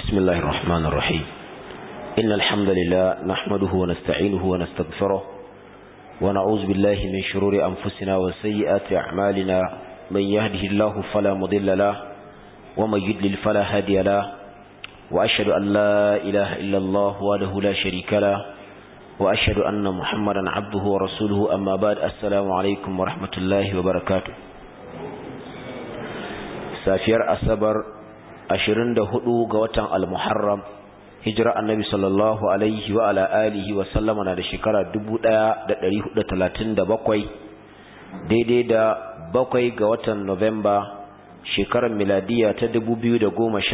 بسم الله الرحمن الرحيم إن الحمد لله نحمده ونستعينه ونستغفره ونعوذ بالله من شرور أنفسنا وسيئات أعمالنا من يهده الله فلا مضل له ومن يدلل فلا هادي له وأشهد أن لا إله إلا الله وله لا شريك له وأشهد أن محمدا عبده ورسوله أما بعد السلام عليكم ورحمة الله وبركاته safiyar asabar 24 ga watan al-muharram hijira annabi sallallahu alaihi wa ala alihi wa sallama na da shekara 1437 daidai da bakwai ga watan novemba shekarar miladiya ta 2015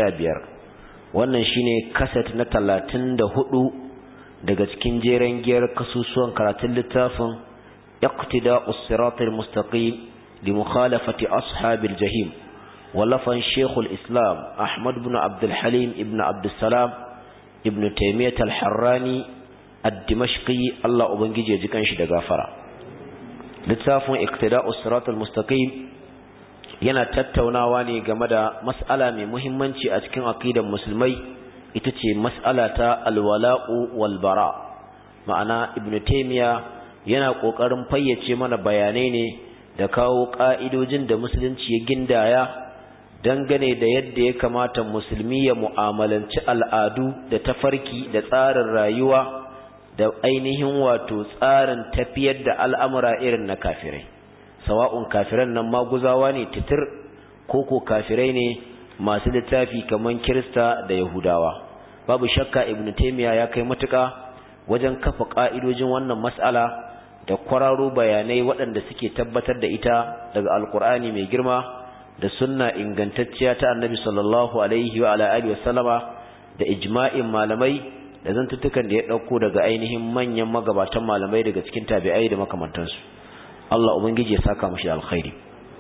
wannan shine kaset na 34 daga cikin jeren giyar kasusuwan karatun littafin iqtida'us siratal mustaqim li mukhalafati ashabil jahim ولفن شيخ الإسلام أحمد بن عبد الحليم ابن عبد السلام ابن تيمية الحراني الدمشقي الله أبنجي يجيكن شي دغافرا littafin iqtida'us siratal mustaqim yana tattaunawa ne game da mas'ala mai muhimmanci a cikin aqidar musulmai ita ce mas'ala ta alwala'u wal bara ma'ana ibnu taymiya yana kokarin fayyace mana bayanai ne da kawo ka'idojin da musulunci ya gindaya dangane da yadda ya kamata musulmi ya mu'amalanci al'adu da tafarki da tsarin rayuwa da ainihin wato tsarin tafiyar da al'amura irin na kafirai sawa'un kafiran nan maguzawa ne titir ko ko kafirai ne masu littafi kamar kirista da yahudawa babu shakka ibn taymiya ya kai matuka wajen kafa ka'idojin wannan mas'ala da kwararo bayanai waɗanda suke tabbatar da ita daga alkur'ani mai girma da sunna ingantacciya ta annabi sallallahu alaihi wa ala alihi wasallama da ijma'in malamai da zantuttukan da ya dauko daga ainihin manyan magabatan malamai daga cikin tabi'ai da makamantansu Allah ubangiji ya saka mushi alkhairi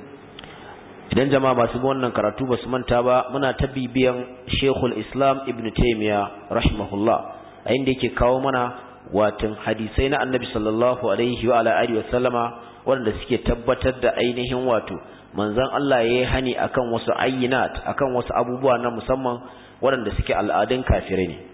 idan jama'a masu bin wannan karatu basu manta ba muna ta bibiyan Sheikhul Islam Ibn Taymiyyah rahimahullah a inda yake kawo mana watan hadisai na annabi sallallahu alaihi wa ala alihi wasallama wanda suke tabbatar da ainihin wato manzon Allah ya yi hani akan wasu ayyinat akan wasu abubuwa na musamman waɗanda suke al'adun kafirai ne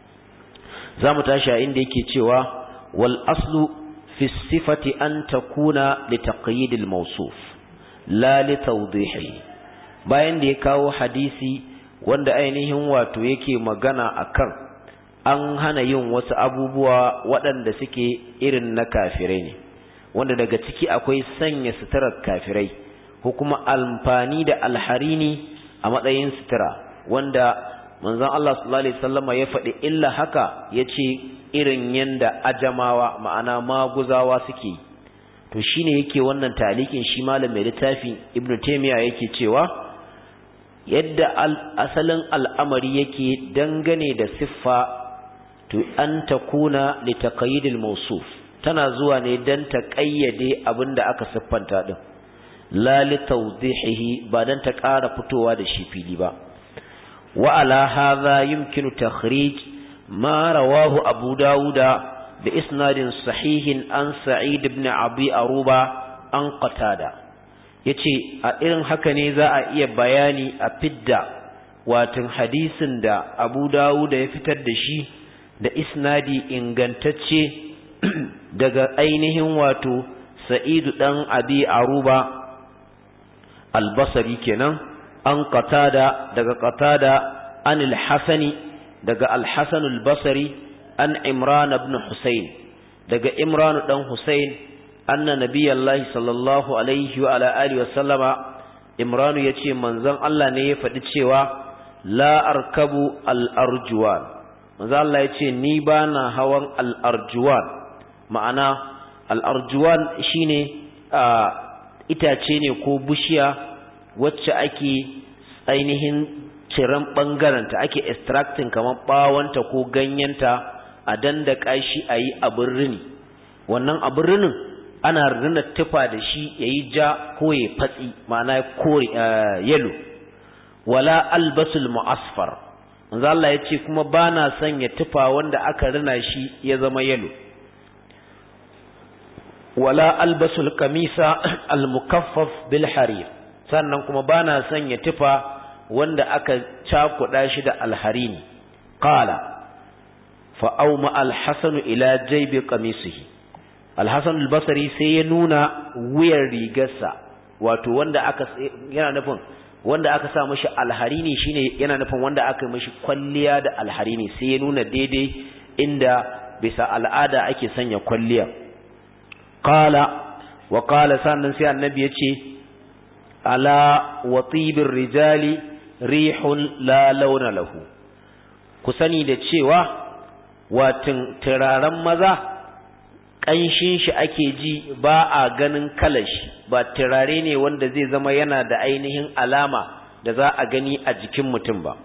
za mu tashi a inda yake cewa wal aslu fi sifati an takuna li taqyidil mawsuf la li tawdihi bayan da ya kawo hadisi wanda ainihin wato yake magana akan an hana yin wasu abubuwa waɗanda suke irin na kafirai ne wanda daga ciki akwai sanya suturar kafirai ko kuma amfani da alharini a matsayin sutura wanda manzon Allah sallallahu alaihi wasallama ya faɗi illa haka yace irin yanda ajamawa ma'ana maguzawa suke to shine yake wannan talikin shi malam mai littafi Ibn Taymiyyah yake cewa yadda asalin al'amari yake dangane da siffa to an takuna li taqyidil mawsuf tana zuwa ne dan ta kayyade abinda aka siffanta din la li tawdihihi ba dan ta ƙara fitowa da shi fili ba wa ala hadha yumkinu takhrij ma rawahu abu dauda bi isnadin sahihin an sa'id ibn abi aruba an qatada yace a irin haka ne za a iya bayani a fidda watan hadisin da abu dauda ya fitar da shi da isnadi ingantacce daga ainihin wato sa'idu dan abi aruba albasari kenan an qatada daga qatada an al-hasani daga al-hasan al-basri an imran ibn husayn daga imran dan husayn anna nabiyallahi sallallahu alaihi wa ala alihi wa sallama imran yace manzon Allah ne ya faɗi cewa la arkabu al-arjuwan manzon Allah yace ni bana hawan al-arjuwan ma'ana al-arjuwan shine itace ne ko bishiya wacce ake ainihin ciran ɓangaranta ake extracting kamar ɓawanta ko ganyenta a dandaka shi a yi abin rini wannan abin rinin ana rina tufa da shi ya yi ja ko ya fatsi ma'ana kore yalo wala albasul mu'asfar manzo Allah ya ce kuma ba na sanya tufa wanda aka rina shi ya zama yalo wala albasul kamisa al-mukaffaf bil harir sannan kuma bana sanya tufa wanda aka cakuɗa shi da alharini qala fa awma al-hasan ila jaybi qamisihi al-hasan al-basri sai ya nuna wuyar rigarsa wato wanda aka yana nufin wanda aka sa mashi alharini shine yana nufin wanda aka yi mashi kwalliya da alharini sai ya nuna daidai inda bisa al'ada ake sanya kwalliya qala wa qala sannan sai annabi ya ce ala watibir rijali rihun la launa lahu ku sani da cewa watin turaren maza ƙanshin shi ake ji ba a ganin kalashi ba turare ne wanda zai zama yana da ainihin alama da za a gani a jikin mutum ba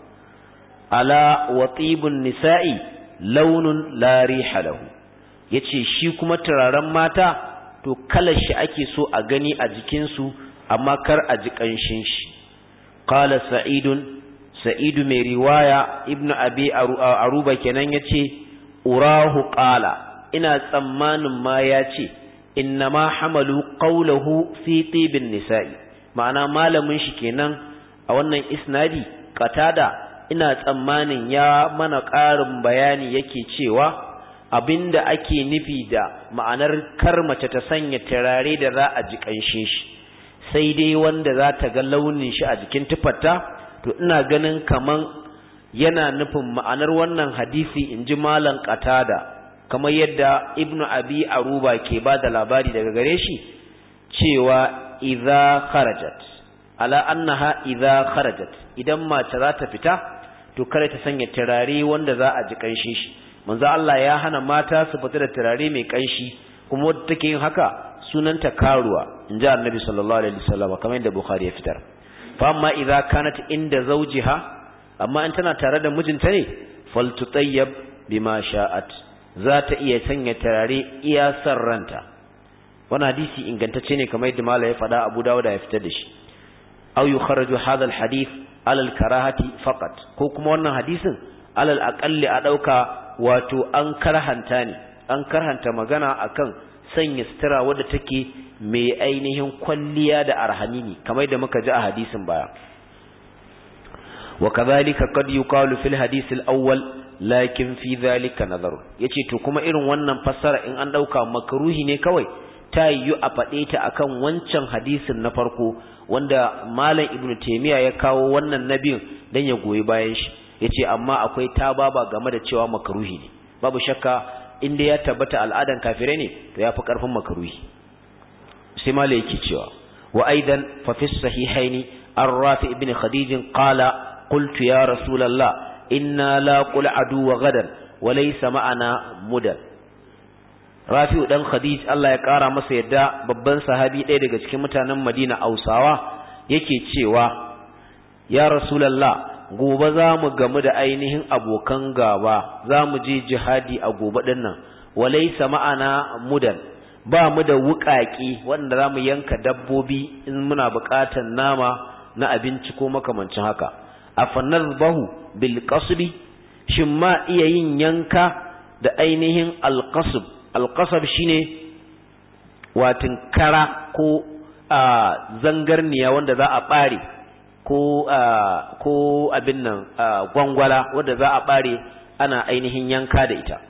ala watibun nisa'i launun la riha lahu yace shi kuma turaren mata to kalashi ake so a gani a jikinsu amma kar a ji ƙanshin shi qala sa'idun sa'idu mai riwaya ibnu abi aruba kenan yace urahu qala ina tsammanin ma ya ce innama hamalu qawluhu fi tibin nisa'i ma'ana malamin shi kenan a wannan isnadi qatada ina tsammanin ya mana ƙarin bayani yake cewa abinda ake nufi da ma'anar kar mace ta sanya turare da za a ji ƙanshin shi sai dai wanda za ta ga launin shi a jikin tufarta to ina ganin kaman yana nufin ma'anar wannan hadisi in ji malam qatada kamar yadda ibnu abi aruba ke ba da labari daga gare shi cewa idza kharajat ala annaha idza kharajat idan mace za ta fita to kare ta sanya turare wanda za a ji kanshi shi manzo Allah ya hana mata su fita da turare mai kanshi kuma wadda take yin haka sunanta karuwa inji annabi sallallahu alaihi wasallam kamar yadda bukhari ya fitar fa amma idza kanat inda zawjiha amma in tana tare da mijinta ne faltutayyab bima sha'at za ta iya sanya turare iya san ranta wannan hadisi ingantacce ne kamar yadda malai ya faɗa Abu Dawud ya fitar da shi aw yukharraju hadha alhadith ala alkarahati faqat ko kuma wannan hadisin alal aqalli a dauka wato an karhanta ne an karhanta magana akan sanya sutura wadda take mai ainihin kwalliya da arhanini kamar da muka ji a hadisin baya wa kadhalika qad yuqalu fil hadith al-awwal lakin fi dhalika nazar yace to kuma irin wannan fassara in an dauka makruhi ne kawai ta yiwu a faɗe ta akan wancan hadisin na farko wanda malam ibnu taymiya ya kawo wannan nabin dan ya goyi bayan shi yace amma akwai tababa game da cewa makruhi ne babu shakka inda ya tabbata al'adan kafirai ne to yafi karfin makruhi sai malai yake cewa wa aidan fa fi sahihaini ar-rafi ibn khadij qala qultu ya rasulullah inna la qul adu wa gadan wa laysa ma'ana mudan Rafi'u dan Khadij Allah ya kara masa yadda babban sahabi ɗaya daga cikin mutanen Madina Ausawa yake cewa ya Rasulullah gobe za mu gamu da ainihin abokan gaba za mu je jihadi a gobe din nan walaysa ma'ana mudan ba mu da wuƙaƙi wanda za mu yanka dabbobi in muna buƙatar nama na abinci ko makamancin haka afanadbahu bil qasbi shin ma iya yin yanka da ainihin alqasb alqasab shine watin kara ko zangarniya wanda za a bare ko ko abin nan gwangwala wanda za a bare ana ainihin yanka da ita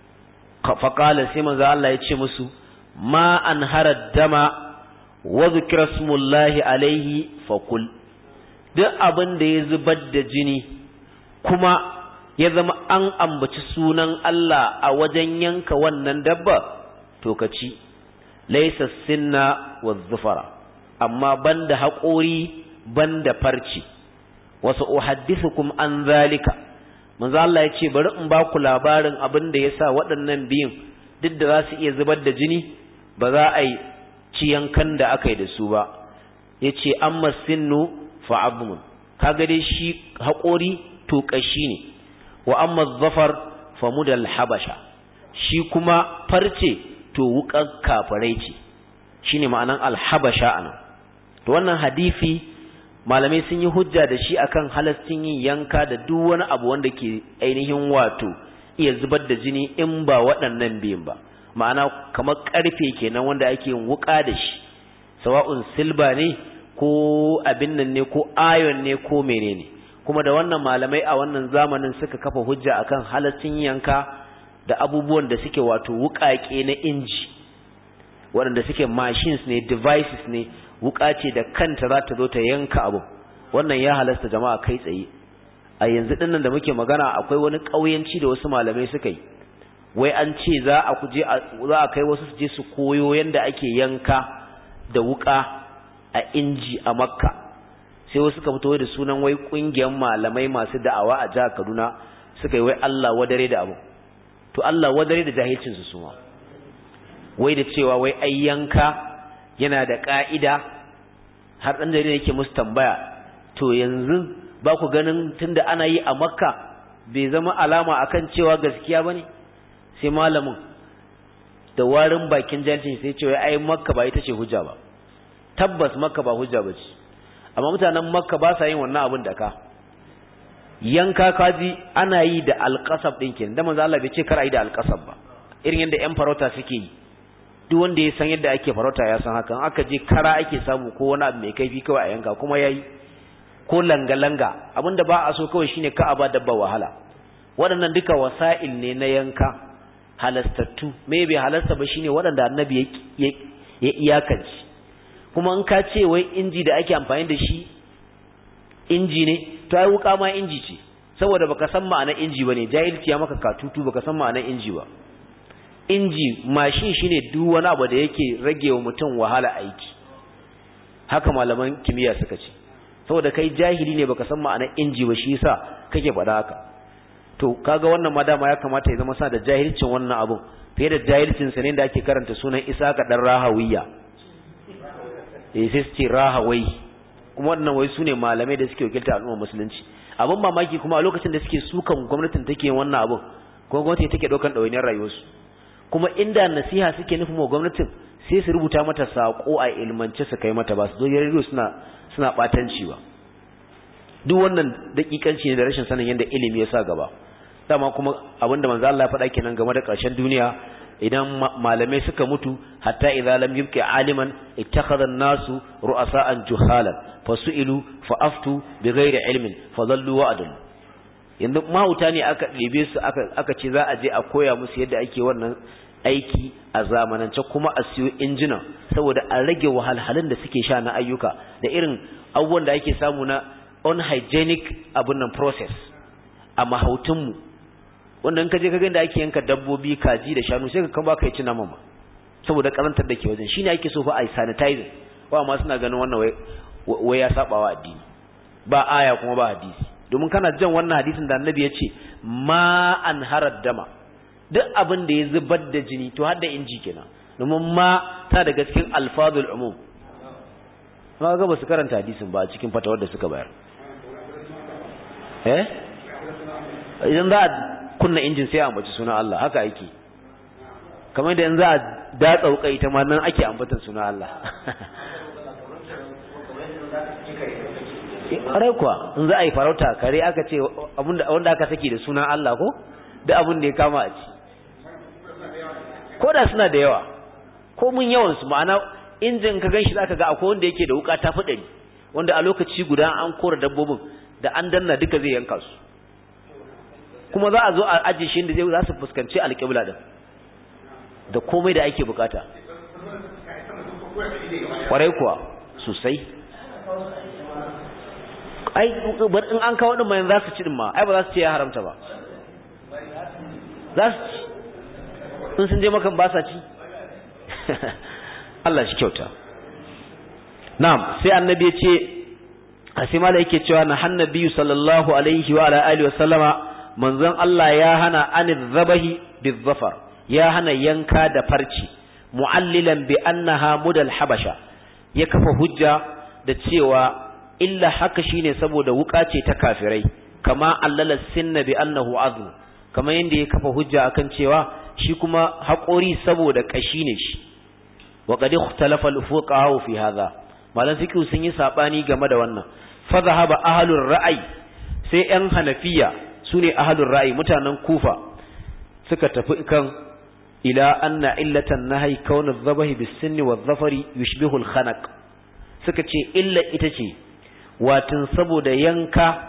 faqala sai manzo Allah ya ce musu ma an harad dama wa dhikra smullahi alaihi fakul duk abin da ya zubar da jini kuma ya zama an ambaci sunan Allah a wajen yanka wannan dabba to ka ci laisa sinna wa zufara amma banda haƙori banda farci wasu uhaddithukum an zalika manzo Allah ya ce bari in ba ku labarin abin da yasa waɗannan biyun duk da za su iya zubar da jini ba za a yi ci yankan da aka yi da su ba yace amma sinnu fa'abun kaga dai shi haƙori to ƙashi ne wa amma zafar famudal habasha shi kuma farce to wuƙar kafirai ce shine ma'anan alhabasha anan to wannan hadisi malamai sun yi hujja da shi akan halastin yin yanka da duk wani abu wanda ke ainihin wato iya zubar da jini in ba waɗannan biyun ba ma'ana kamar ƙarfe kenan wanda ake yin wuƙa da shi sawa'un silba ne ko abin nan ne ko ayon ne ko menene kuma da wannan malamai a wannan zamanin suka kafa hujja akan halaccin yanka da abubuwan da suke wato wukake na inji waɗanda suke machines ne devices ne wuka ce da kanta za ta zo ta yanka abu wannan ya halasta jama'a kai tsaye a yanzu dinnan da muke magana akwai wani ƙauyenci da wasu malamai suka yi wai an ce za a kuje za a kai wasu su je su koyo yanda ake yanka da wuka a inji a makka sai wasu suka fito da sunan wai kungiyar malamai masu da'awa a jihar Kaduna suka yi wai Allah wadare da abu to Allah wadare da jahilcin su suma wai da cewa wai ai yanka yana da ka'ida har dan jarida yake musu tambaya to yanzu ba ku ganin tunda ana yi a makka bai zama alama akan cewa gaskiya bane sai malamin da warin bakin jahilcin sai ce wai ai makka ba ita ce hujja ba tabbas makka ba hujja ba ce amma mutanen makka ba sa yin wannan abin da ka yanka kaji ana yi da alƙasab ɗin kenan da manzo Allah bai ce kar a yi da alƙasab ba irin yadda ƴan farauta suke yi duk wanda ya san yadda ake farauta ya san haka aka je kara ake samu ko wani abu mai kaifi kawai a yanka kuma yayi ko langa langa abinda ba a so kawai shine ka a ba dabba wahala waɗannan duka wasa'il ne na yanka halastattu me bai halasta ba shine waɗanda annabi ya iyakance kuma in ka ce wai inji da ake amfani da shi inji ne to ai wuka ma inji ce saboda baka san ma'anar inji bane jahilci ya maka katutu baka san ma'anar inji ba inji mashin shine duk wani abu da yake rage wa mutum wahala aiki haka malaman kimiyya suka ce saboda kai jahili ne baka san ma'anar inji ba shi yasa kake faɗa haka to kaga wannan ma dama ya kamata ya zama sa da jahilcin wannan abun fiye da jahilcin sa ne da ake karanta sunan Isaka dan Rahawiyya eh sai su ce rahawai kuma wannan wai sune malamai da suke wakilta al'ummar musulunci abin mamaki kuma a lokacin da suke sukan gwamnatin take wannan abin kuma gwamnati take daukan ɗawainiyar rayuwarsu kuma inda nasiha suke nufin wa gwamnatin sai su rubuta mata sako a ilmance su kai mata ba su zo rediyo suna suna batanci ba duk wannan dakikanci ne da rashin sanin yadda ilimi ya sa gaba dama kuma abinda manzo Allah ya faɗa kenan game da ƙarshen duniya idan malamai suka mutu hatta idza lam yubqi aliman ittakhadha an-nasu ru'asa'an juhalan fasu'ilu fa'aftu bighairi ilmin fadallu wa adallu yanzu mahauta ne aka ɗebe su aka aka ce za a je a koya musu yadda ake wannan aiki a zamanance kuma a siyo injina saboda a rage wahalhalun da suke sha na ayyuka da irin abubuwan da ake samu na unhygienic abun nan process a mahautunmu wanda in ka je ka ga da ake yanka dabbobi kaji da shanu sai ka kan baka ci naman ba saboda karantar da ke wajen shine ake so fa a sanitizing wa ma suna ganin wannan wai wai ya saba wa addini ba aya kuma ba hadisi domin kana jan wannan hadisin da annabi ya ce ma an harar dama duk abin da ya zubar da jini to har da inji kenan domin ma ta daga cikin alfazul umum ma ga ba su karanta hadisin ba a cikin fatawar da suka bayar eh idan za a kunna injin sai a ambaci sunan Allah haka yake kamar da yanzu a datsa wuka ita ma nan ake ambatan sunan Allah ƙwarai kuwa in za a yi farauta kare aka ce wanda aka saki da sunan Allah ko da abin da ya kama a ci ko da suna da yawa ko mun yawansu ma'ana injin ka gan shi za ka ga akwai wanda yake da wuka ta fi wanda a lokaci guda an kora dabbobin da an danna duka zai yanka su kuma za a zo a ajiye shi inda zai za su fuskanci alƙibla din da komai da ake bukata ƙwarai kuwa sosai ai bar in an kawo din mayan za su ci din ma ai ba za su ce ya haramta ba za su ci in sun je makan ba sa ci Allah shi kyauta na'am sai annabi ya ce asima da yake cewa na hannabi sallallahu alaihi wa ala alihi wa sallama manzon Allah ya hana anil zabahi bizafar ya hana yanka da farci mu'allilan bi annaha mudal habasha ya kafa hujja da cewa illa haka shine saboda wuka ce ta kafirai kama allala sinna bi annahu azm kama yanda ya kafa hujja akan cewa shi kuma haƙori saboda kashi ne shi wa qad ikhtalafa al-fuqaha fi hadha malan fiqh sun yi sabani game da wannan fa zahaba ahlur ra'ayi sai yan hanafiya sune ahlur ra'ayi mutanen kufa suka tafi kan ila anna illatan nahyi kaunu adh-dhabahi bis-sinni wadh-dhafari yushbihu al-khanaq suka ce illa ita ce watin saboda yanka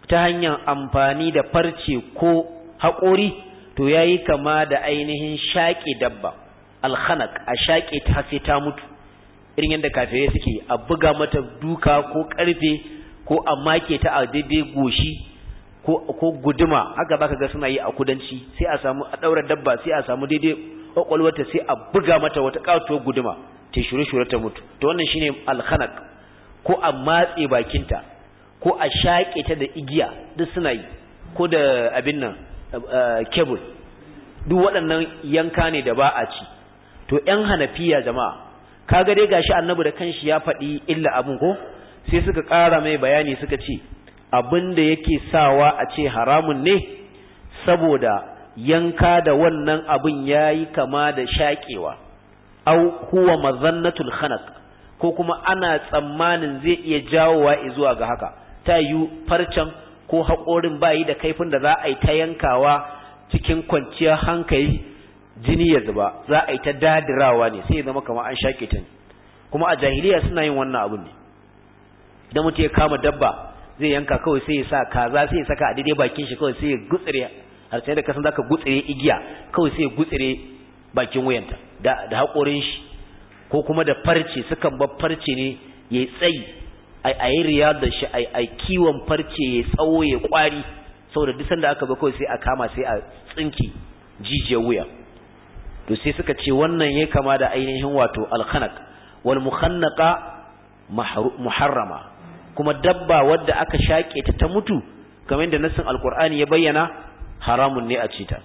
ta hanyar amfani da farce ko haƙori to yayi kama da ainihin shaƙe dabba alkhanaq a shaƙe ta sai ta mutu irin yadda kafirai suke a buga mata duka ko ƙarfe ko a make ta a daidai goshi ko ko guduma haka baka ga suna yi a kudanci sai a samu a daura dabba sai a samu daidai kwakwalwata sai a buga mata wata katuwar guduma ta shure-shure ta mutu to wannan shine alkhanaq ko a matse bakinta ko a shaƙe ta da igiya duk suna yi ko da abin nan kebul duk waɗannan yanka ne da ba a ci to ƴan hanafiya jama'a kaga dai gashi annabi da kanshi ya faɗi illa abun ko sai suka ƙara mai bayani suka ce abin da yake sawa a ce haramun ne saboda yanka da wannan abin yayi kama da shaƙewa au huwa mazannatul khanaq ko kuma ana tsammanin zai iya jawowa zuwa ga haka ta yi farcen ko haƙorin bayi da kaifin da za a yi ta yankawa cikin kwanciyar hankali jini ya zuba za a yi ta dadirawa ne sai ya zama kamar an shaƙe ta kuma a jahiliya suna yin wannan abin ne idan mutum ya kama dabba zai yanka kawai sai ya sa kaza sai ya saka a daidai bakin shi kawai sai ya gutsire har sai da kasan zaka gutsire igiya kawai sai ya gutsire bakin wuyanta da da haƙorin shi ko kuma da farce sukan bar farce ne yayi tsayi ai ayi riyar da shi ai ai kiwon farce yayi tsawo yayi kwari saboda duk sanda aka ba kawai sai a kama sai a tsinki jijiyar wuya to sai suka ce wannan yayi kama da ainihin wato al-khanaq wal mukhannaqa muharrama kuma dabba wadda aka shaƙe ta ta mutu kamar yadda nassin alkur'ani ya bayyana haramun ne a ci ta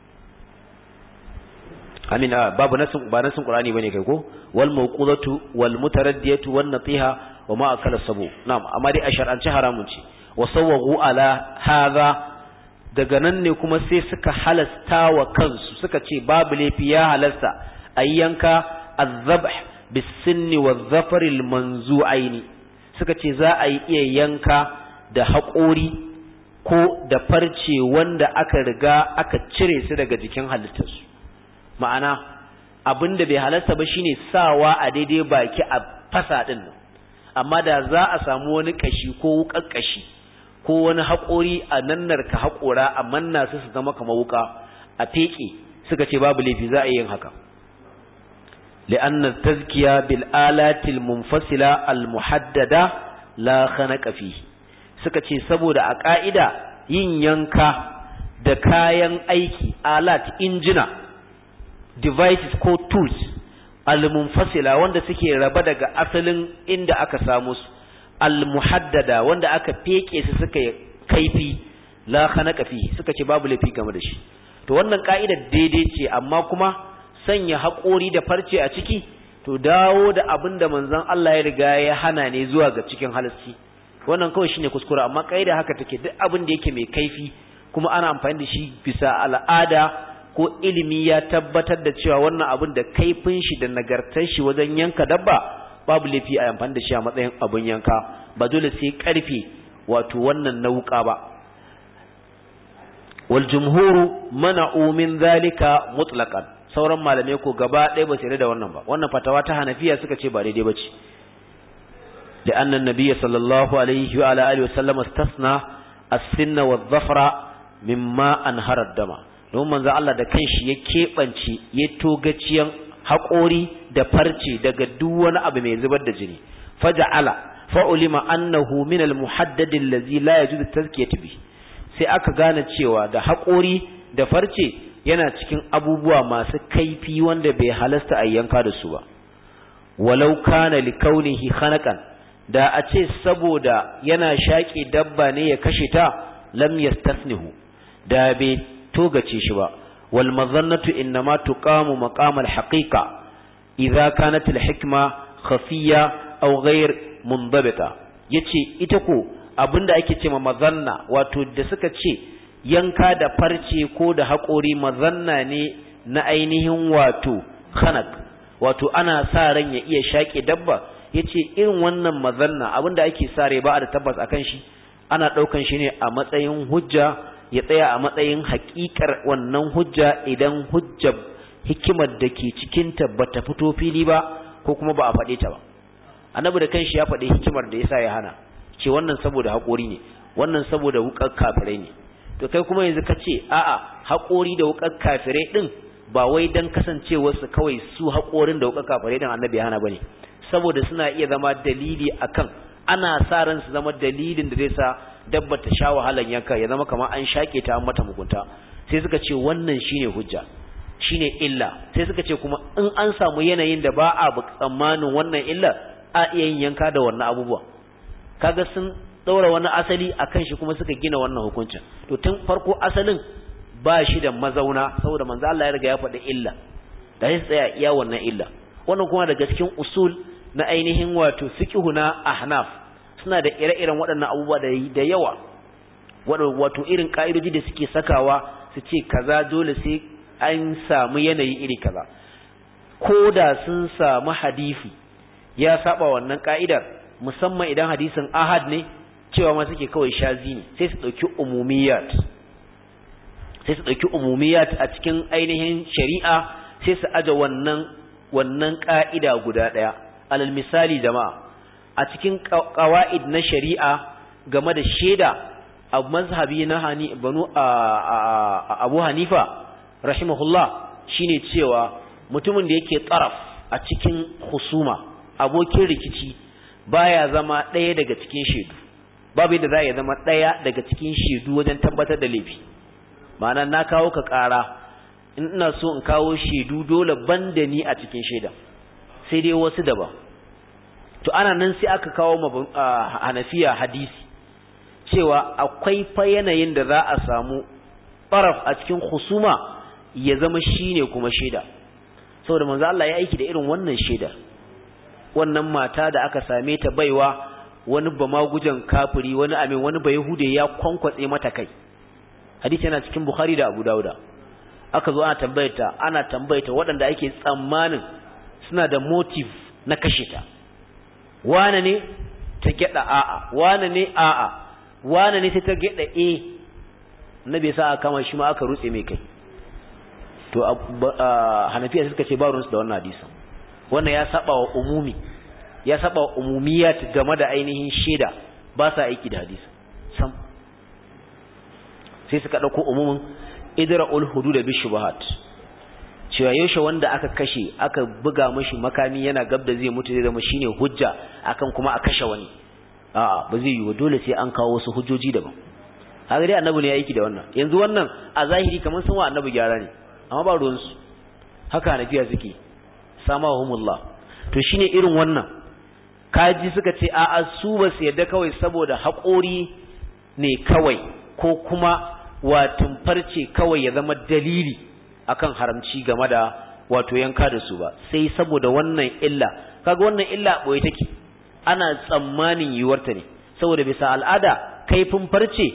amina babu nassin ba nassin qur'ani bane kai ko wal mawqudatu wal mutaraddiyatu wan natiha wa ma akala sabu na'am amma dai a shar'ance haramun ce wa sawwagu ala hadha daga nan ne kuma sai suka halasta wa kansu suka ce babu laifi ya halasta ayyanka az-zabh bis-sinni wadh-dhafari al-manzu'aini suka ce za a yi iya yanka da haƙori ko da farce wanda aka riga aka cire su daga jikin halittarsu ma'ana abin da bai halarta ba shine sawa a daidai baki a fasa ɗin nan amma da za a samu wani ƙashi ko wuƙar ƙashi ko wani haƙori a nannar ka haƙora a manna su su zama kamar wuƙa a feƙe suka ce babu laifi za a yi yin haka لأن التزكية بالآلات المنفصلة المحددة لا خنق فيه suka ce saboda a ƙa'ida yin yanka da kayan aiki alat injina devices ko tools al-munfasila wanda suke raba daga asalin inda aka samu su al-muhaddada wanda aka feke su suka kaifi la khanaqa fi suka ce babu lafi game da shi to wannan ka'idar daidai ce amma kuma sanya haƙori da farce a ciki to dawo da abin da manzon Allah ya riga ya hana ne zuwa ga cikin halasci wannan kawai shine kuskure amma kaida haka take duk abin da yake mai kaifi kuma ana amfani da shi bisa al'ada ko ilimi ya tabbatar da cewa wannan abin da kaifin shi da nagartar shi wajen yanka dabba babu laifi a amfani da shi a matsayin abin yanka ba dole sai karfe wato wannan nauka ba wal jumhuru mana'u min zalika mutlaqan sauran malamai ko gaba ɗaya ba su da wannan ba wannan fatawa ta hanafiya suka ce ba daidai bace da annan nabiyyi sallallahu alaihi wa ala alihi wasallam istasna as-sinna wadh-dhafra mimma anhara dama don manzo Allah da kanshi ya kebance ya togaciyan haƙori da farce daga duk wani abu mai zubar da jini faja'ala fa'ulima annahu min al-muhaddad allazi la yajuzu tazkiyatu bi sai aka gane cewa da haƙori da farce yana cikin abubuwa masu kaifi wanda bai halasta a yanka da su ba walau kana likaunihi khanaqan da a ce saboda yana shaƙe dabba ne ya kashe ta lam yastasnihu da bai togace shi ba wal mazannatu innama tuqamu maqam al haqiqa idza kanat al hikma khafiya aw ghayr mundabita yace ita ko abinda ake cewa mazanna wato da suka ce yanka da farce ko da haƙori mazanna ne na ainihin wato khanak wato ana sa ran ya iya shaƙe dabba yace irin wannan mazanna abinda ake sare ba da tabbas akan shi ana ɗaukan shi ne a matsayin hujja ya tsaya a matsayin haƙiƙar wannan hujja idan hujja hikimar da ke cikinta ba ta fito fili ba ko kuma ba a faɗe ta ba annabi da kanshi ya faɗi hikimar da yasa ya hana ce wannan saboda haƙori ne wannan saboda wukar kafirai ne to kai kuma yanzu ka ce a'a haƙori da wukar kafirai din ba wai dan kasancewar su kawai su haƙorin da wukar kafirai din annabi hana bane saboda suna iya zama dalili akan ana sa ran su zama dalilin da zai sa dabba ta sha wahalan yanka ya zama kamar an shake ta an mata mugunta sai suka ce wannan shine hujja shine illa sai suka ce kuma in an samu yanayin da ba a tsammanin wannan illa a iya yin yanka da wannan abubuwa kaga sun daura wani asali akan shi kuma suka gina wannan hukuncin to tun farko asalin ba shi da mazauna saboda manzo Allah ya riga ya faɗi illa da sai tsaya iya wannan illa wannan kuma daga cikin usul na ainihin wato fiqhu na ahnaf suna da ire-iren waɗannan abubuwa da yawa wato irin ka'idoji da suke sakawa su ce kaza dole sai an samu yanayi iri kaza ko da sun samu hadisi ya saba wannan ka'idar musamman idan hadisin ahad ne cewa ma suke kawai shazi ne sai su dauki umumiyat sai su dauki umumiyat a cikin ainihin shari'a sai su aje wannan wannan ka'ida guda daya alal misali jama'a a cikin qawaid na shari'a game da shaida a mazhabi na hani banu abu hanifa rahimahullah shine cewa mutumin da yake tsaraf a cikin husuma abokin rikici baya zama ɗaya daga cikin shaidu babu yadda za ya zama ɗaya daga cikin shaidu wajen tabbatar da laifi ma'ana na kawo ka ƙara in ina so in kawo shaidu dole ban da ni a cikin shaida sai dai wasu daban to ana nan sai aka kawo hanafiya hadisi cewa akwai fa yanayin da za a samu ɓaraf a cikin husuma ya zama shine kuma shaida saboda manzo Allah ya aiki da irin wannan shaida wannan mata da aka same ta baiwa wani bamagujan kafiri wani amin wani bayahude ya kwankwatse mata kai hadisi yana cikin bukhari da abu dauda aka zo ana tambayarta ana tambayarta waɗanda ake tsammanin suna da motive na kashe ta wane ne ta gyada a'a wane ne a'a wane ne sai ta gyada a nabi sa aka kama shi ma aka rutse mai kai to hanafiya suka ce ba ruwansu da wannan hadisin wannan ya saba wa umumi ya saba wa umumiyat game da ainihin shaida ba sa aiki da hadisi sam sai suka dauko umumin idra'ul hudud bi shubuhat cewa yaushe wanda aka kashe aka buga mashi makami yana gab da zai mutu zai zama shine hujja akan kuma a kashe wani a'a ba zai yi dole sai an kawo wasu hujjoji daban haka dai annabi ne ya aiki da wannan yanzu wannan a zahiri kamar sun wa annabi gyara ne amma ba ruwansu haka nafiya suke samahumullah to shine irin wannan kaji suka ce a'a su ba su yadda kawai saboda haƙori ne kawai ko kuma watun farce kawai ya zama dalili akan haramci game da wato yanka da su ba sai saboda wannan illa kaga wannan illa boye take ana tsammanin yiwuwarta ne saboda bisa al'ada kaifin farce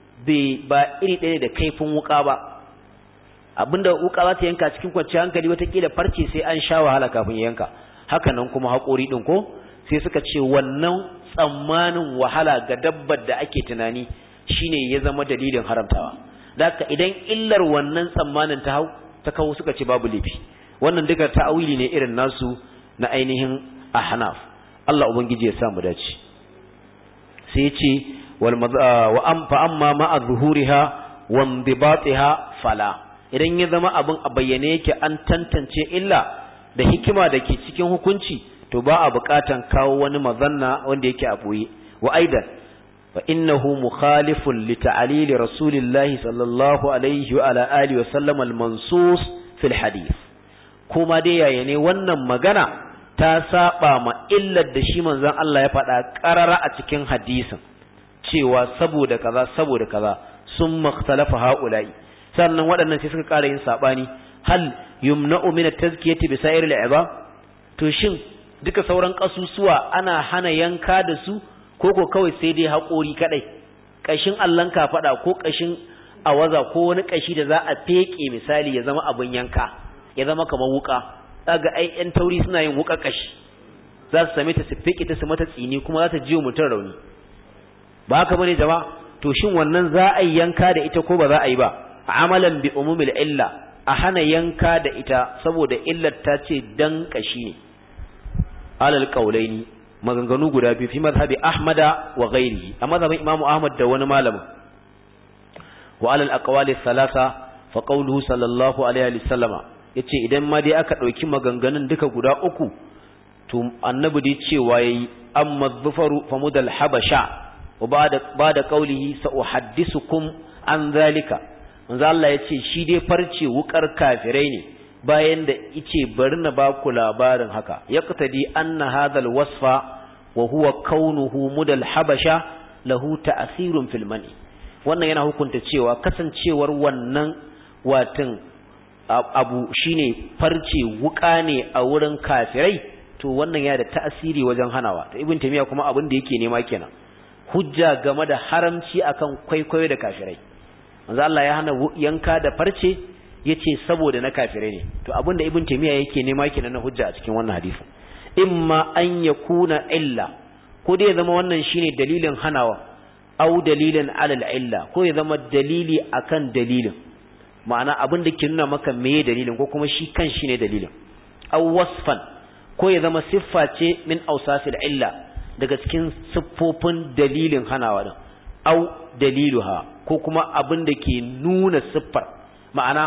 ba iri ɗaya da kaifin wuka ba abinda wuka za ta yanka cikin kwanciyar hankali watakila farce sai an sha wahala kafin ya yanka haka nan kuma haƙori ɗin ko sai suka ce wannan tsammanin wahala ga dabbar da ake tunani shine ya zama dalilin haramtawa da idan illar wannan tsammanin ta hau ta kawo suka ce babu laifi wannan duka ta'awili ne irin nasu na ainihin ahnaf Allah ubangiji ya sa mu dace sai ya ce wal wa am fa amma ma azhuriha wa indibatiha fala idan ya zama abin a bayyane yake an tantance illa da hikima da ke cikin hukunci to ba a buƙatan kawo wani mazanna wanda yake a boye wa aidan fa innahu mukhalifun li ta'lil rasulillahi sallallahu alaihi wa ala alihi wa sallam al mansus fil hadith kuma dai yaya ne wannan magana ta saba ma illar da shi manzon Allah ya faɗa ƙarara a cikin hadisin cewa saboda kaza saboda kaza sun makhtalafa haula'i sannan waɗannan sai suka ƙara yin saɓani hal yumna'u min at-tazkiyati bi sa'ir al to shin duka sauran kasusuwa ana hana yanka da su ko ko kawai sai dai haƙori kadai kashin allan faɗa ko kashin awaza ko wani kashi da za a feke misali ya zama abin yanka ya zama kamar wuka kaga ai yan tauri suna yin wuka kashi za su same ta su feke ta su mata tsini kuma za ta jiyo mutum rauni ba haka bane jama'a to shin wannan za a yi yanka da ita ko ba za a yi ba amalan bi umumil illa a hana yanka da ita saboda illar ta ce dan kashi ne alal qaulaini maganganu guda biyu fi mazhabi ahmada wa ghairihi a mazhabin imamu ahmad da wani malamin wa alal aqwali thalatha fa qawluhu sallallahu alaihi wa sallama yace idan ma dai aka dauki maganganun duka guda uku to annabi dai cewa yayi amma dhufaru famudal habasha wa ba'da ba'da qawlihi sa uhaddisukum an zalika manzo Allah yace shi dai farce wukar kafirai ne bayan da ice bari na ba ku labarin haka yaqtadi anna hadha alwasfa wa huwa kaunuhu mudal habasha lahu ta'thirun fil mani wannan yana hukunta cewa kasancewar wannan watan abu shine farce wuka ne a wurin kafirai to wannan yana da ta'asiri wajen hanawa to ibn tamiya kuma abin da yake nema kenan hujja game da haramci akan kwaikwayo da kafirai manzo Allah ya hana yanka da farce yace saboda na kafirai ne to abin da ibn tamiya yake nema kenan na hujja a cikin wannan hadisi imma an yakuna illa ko dai ya zama wannan shine dalilin hanawa au dalilin alal illa ko ya zama dalili akan dalilin ma'ana abin da ke nuna maka meye dalilin ko kuma shi kan shi ne dalilin au wasfan ko ya zama siffa ce min ausasil illa daga cikin siffofin dalilin hanawa din au daliluha ko kuma abin da ke nuna siffar ma'ana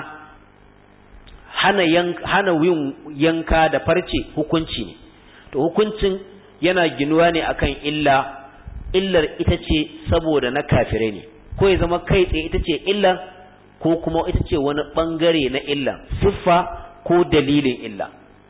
hana yanka hana yin yanka da farce hukunci ne to hukuncin yana ginuwa ne akan illa illar ita ce saboda na kafirai ne ko ya zama kai tsaye ita ce illar ko kuma ita ce wani bangare na illa siffa ko dalilin illa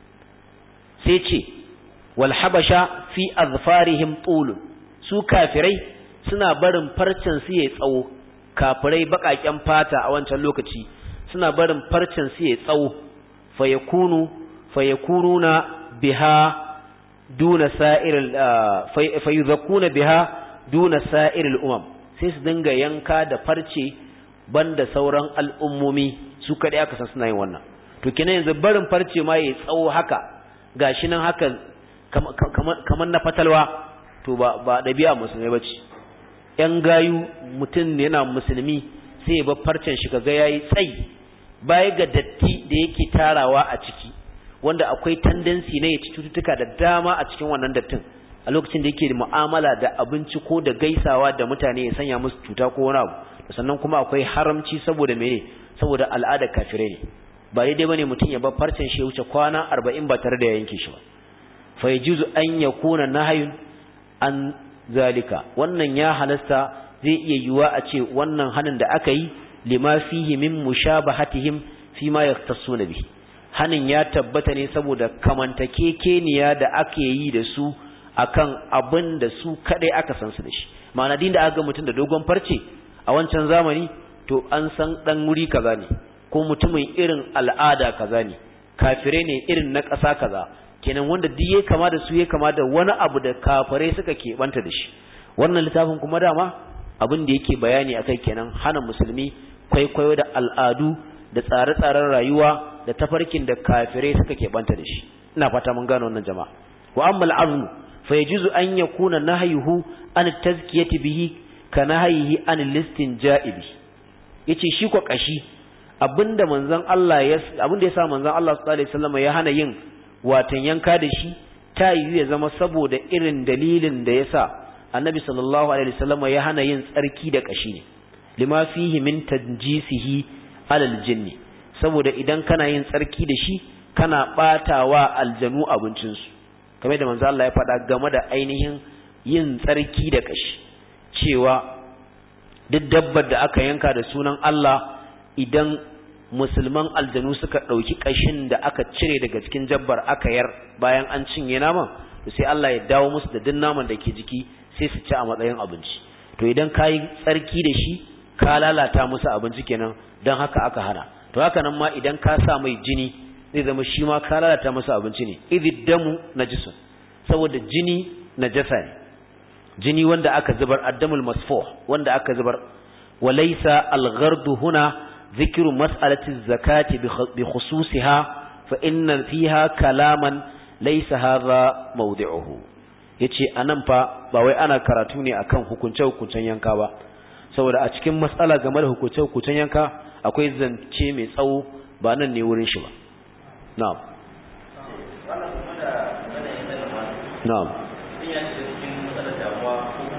sai ce wal habasha fi azfarihim tulun su kafirai suna barin farcen su yayi tsawo kafirai bakaken fata a wancan lokaci suna barin farcen su yayi tsawo fayakunu fayakununa biha duna sa'iril fayuzakuna biha duna sa'iril umam sai su dinga yanka da farce banda sauran al'ummomi su kadai aka san suna yin wannan to kenan yanzu barin farce ma yayi tsawo haka gashi nan haka kamar na fatalwa to ba ba dabi'a musulmai bace yan gayu mutum ne yana musulmi sai ya bar farcen shi kaga yayi tsayi baya ga datti da yake tarawa a ciki wanda akwai tendency ne ya ci cututtuka da dama a cikin wannan dattin a lokacin da yake da mu'amala da abinci ko da gaisawa da mutane ya sanya musu cuta ko wani abu sannan kuma akwai haramci saboda mene saboda al'ada kafirai ne ba daidai bane mutum ya bar farcen shi ya wuce kwana 40 ba tare da ya yanke shi ba fa yajuzu an yakuna nahyun an zalika wannan ya halasta zai iya yiwa a ce wannan hanin da aka yi lima fihi min mushabahatihim fi ma yaktasuna bihi hanin ya tabbata ne saboda kamantakekeniya da ake yi da su akan abin da su kadai aka san su da shi ma'ana din da aka ga mutum da dogon farce a wancan zamani to an san dan wuri kaza ne ko mutumin irin al'ada kaza ne kafire ne irin na ƙasa kaza kenan wanda duk ya kama da su ya kama da wani abu da kafirai suka keɓanta da shi wannan littafin kuma dama abin da yake bayani akai kenan hana musulmi kwaikwayo da al'adu da tsare-tsaren rayuwa da tafarkin da kafirai suka keɓanta da shi ina fata mun gano wannan jama'a wa amma al'azmu fa yajuzu an yakuna nahyuhu an tazkiyati bihi ka nahyihi an listin ja'ibi yace shi ko kashi abinda manzon Allah ya abinda yasa manzon Allah sallallahu alaihi wasallam ya hana yin watan yanka da shi ta yiwu ya zama saboda irin dalilin da yasa annabi sallallahu alaihi wasallam ya hana yin tsarki da kashi ne lima fihi min tanjisihi alal jinni saboda idan kana yin tsarki da shi kana batawa aljanu abincinsu kamar da manzo Allah ya faɗa game da ainihin yin tsarki da kashi cewa duk dabbar da aka yanka da sunan Allah idan musulman aljanu suka ɗauki ƙashin da aka cire daga cikin jabbar aka yar bayan an cinye naman to sai Allah ya dawo musu da duk naman da ke jiki sai su ci a matsayin abinci to idan ka yi tsarki da shi ka lalata musu abinci kenan don haka aka hana to haka nan ma idan ka sa mai jini zai zama shi ma ka lalata musu abinci ne idid damu najisun saboda jini najasa ne jini wanda aka zubar addamul masfuh wanda aka zubar walaysa al-ghardu huna ذكر مسألة الزكاة بخصوصها فإن فيها كلاما ليس هذا موضعه yace anan fa ba wai ana karatu ne akan hukunce hukuncen yanka ba saboda a cikin matsala game da hukunce hukuncen yanka akwai zance mai tsawo ba nan ne wurin shi ba na'am na'am ya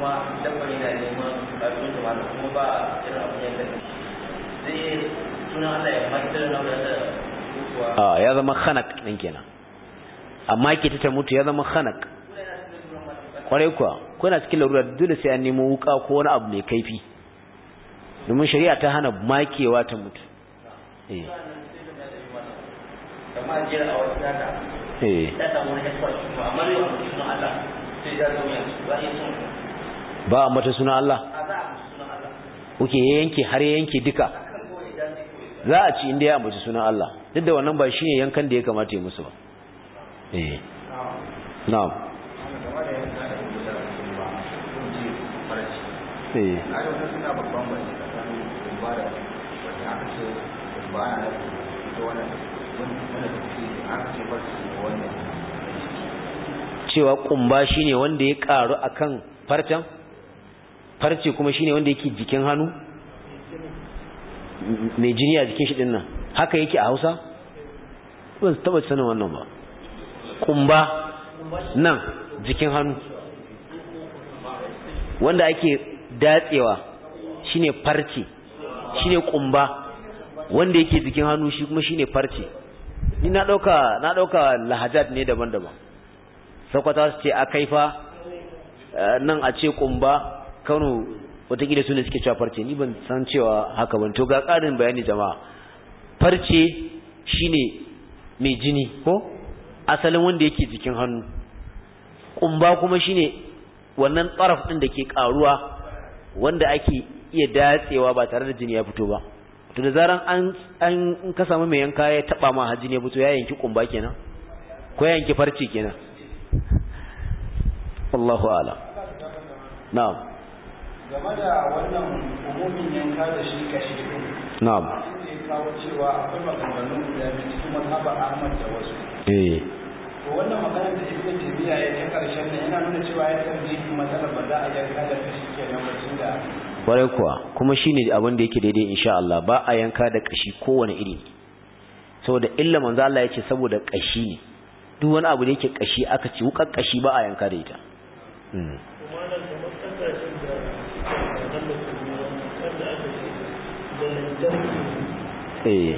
kuma dabba ne da neman ƙarfin da mata kuma ba irin abin yanka zai suna Allah ya matar na wadanda a ya zama khanak ɗin kenan amma ke ta mutu ya zama khanak kwarai kuwa kuna cikin larura dole sai an nemo wuka ko wani abu mai kaifi domin shari'a ta hana makewa ta mutu eh kama jira a wata data eh ta samu wani escort kuma amma yau mutu suna Allah sai ya zo yanzu ba ya sun ba a mata suna Allah a za a mutu suna Allah kuke yanke har ya yanke duka kan kawai ya dace kawai za a ci inda ya ambaci sunan Allah duk da wannan ba shine yankan da ya kamata ya musu ba eh na'am eh cewa kumba shine wanda ya karu akan farcen farce kuma shine wanda yake jikin hannu mai jini a jikin shi din nan haka yake a Hausa ban taba sanin wannan ba kumba nan jikin hannu wanda ake datsewa shine farce shine kumba wanda yake jikin hannu shi kuma shine farce ni na dauka na dauka lahajat ne daban-daban sakwata su ce akaifa nan a ce kumba Kano watakila su ne suke cewa farce ni ban san cewa haka ban to ga ƙarin bayani jama'a farce shine mai jini ko asalin wanda yake jikin hannu kumba kuma shine wannan tsaraf din da ke karuwa wanda ake iya datsewa ba tare da jini ya fito ba to da zaran an an ka samu mai yanka ya taba ma haji ne fito ya yanki kumba kenan ko ya yanki farce kenan wallahu a'lam na'am game da wannan umumin yanka da shi kashi din na'am inda ya kawo cewa akwai maganganu guda biyu cikin mazhaba Ahmad da wasu eh to wannan magana da Ibn Taymiyyah ya ta karshen nan yana nuna cewa ya tarjihi matsalar ba za a yanka da kashi kenan ba tunda kwarai kuwa kuma shine abin da yake daidai insha Allah ba a yanka da kashi kowane iri saboda illa manzo Allah yace saboda kashi ne duk wani abu da yake kashi aka ci wukar kashi ba a yanka da ita mm. eh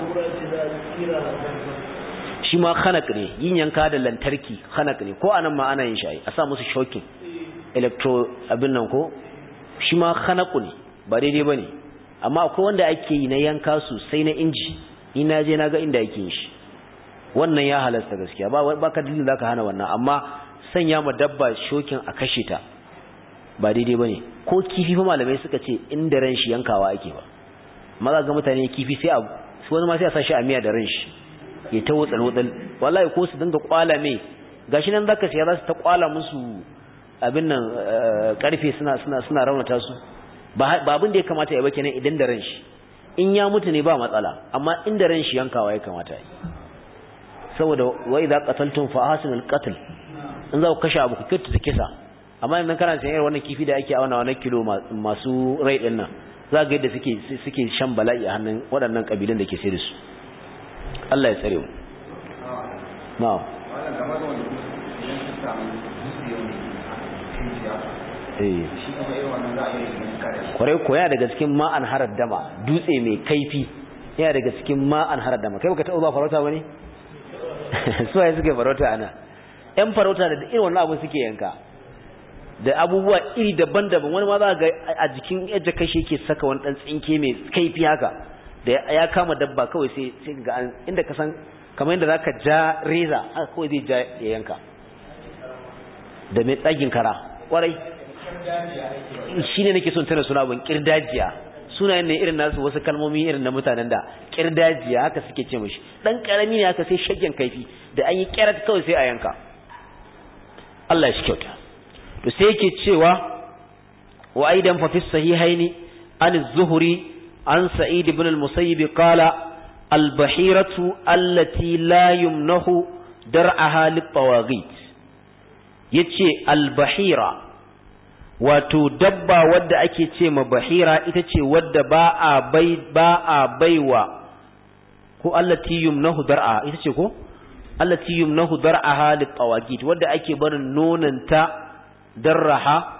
shi ma khanak ne yin yanka da lantarki khanak ne ko anan ma ana yin shi a sa musu shokin electro abin nan ko shi ma khanaku ne ba daidai ba ne amma akwai wanda ake yi na yanka sosai na inji ni na je na ga inda ake yin shi wannan ya halasta gaskiya ba ba ka dalilin zaka hana wannan amma sanya ma dabba shokin a kashe ta ba daidai bane ko kifi fa malamai suka ce inda ran shi yankawa ake ba maza ga mutane kifi sai a su wani ma sai a sa shi a miya da ran shi ya ta wutsal wutsal wallahi ko su dinga kwala mai gashi nan zaka siya za su ta kwala musu abin nan karfe suna suna suna raunata su ba abin da ya kamata ya ba kenan idan da ran shi in ya mutu ne ba matsala amma inda ran shi yankawa ya kamata yi saboda wa idza qataltum fa ahsinul qatl in za ku kashe abu ku kyautata kisa amma idan kana sayar wannan kifi da ake auna wannan kilo masu rai din nan za ga yadda suke suke shan bala'i a hannun waɗannan kabilan da ke sai da su Allah ya tsare mu na'am eh kwarai ko yana daga cikin ma'an harar dama dutse mai kaifi yana daga cikin ma'an harar dama kai baka taɓa zuwa farauta bane su waye suke farauta ana yan farauta da irin wannan abu suke yanka da abubuwa iri daban-daban wani ma za ga a jikin yadda kashi yake saka wani dan tsinke mai kaifi haka da ya kama dabba kawai sai sai ga inda ka san kamar yadda zaka ja reza haka kawai zai ja ya yanka da mai tsagin kara kwarai shi ne nake son tana suna abin kirdajiya sunayen ne irin nasu wasu kalmomi irin na mutanen da kirdajiya haka suke ce mashi dan karami ne haka sai shagen kaifi da an yi kyarat kawai sai a yanka Allah shi kyauta to sai yake cewa wa aidan fa fi sahihaini an az-zuhri an sa'id ibn al-musayyib qala al-bahiratu allati la yumnahu dar'aha lit-tawaghit yace al-bahira wato dabba wadda ake ce ma bahira ita ce wadda ba a bai ba a baiwa ko allati yumnahu dar'a ita ce ko allati yumnahu dar'aha litawagit wadda ake barin nonanta darraha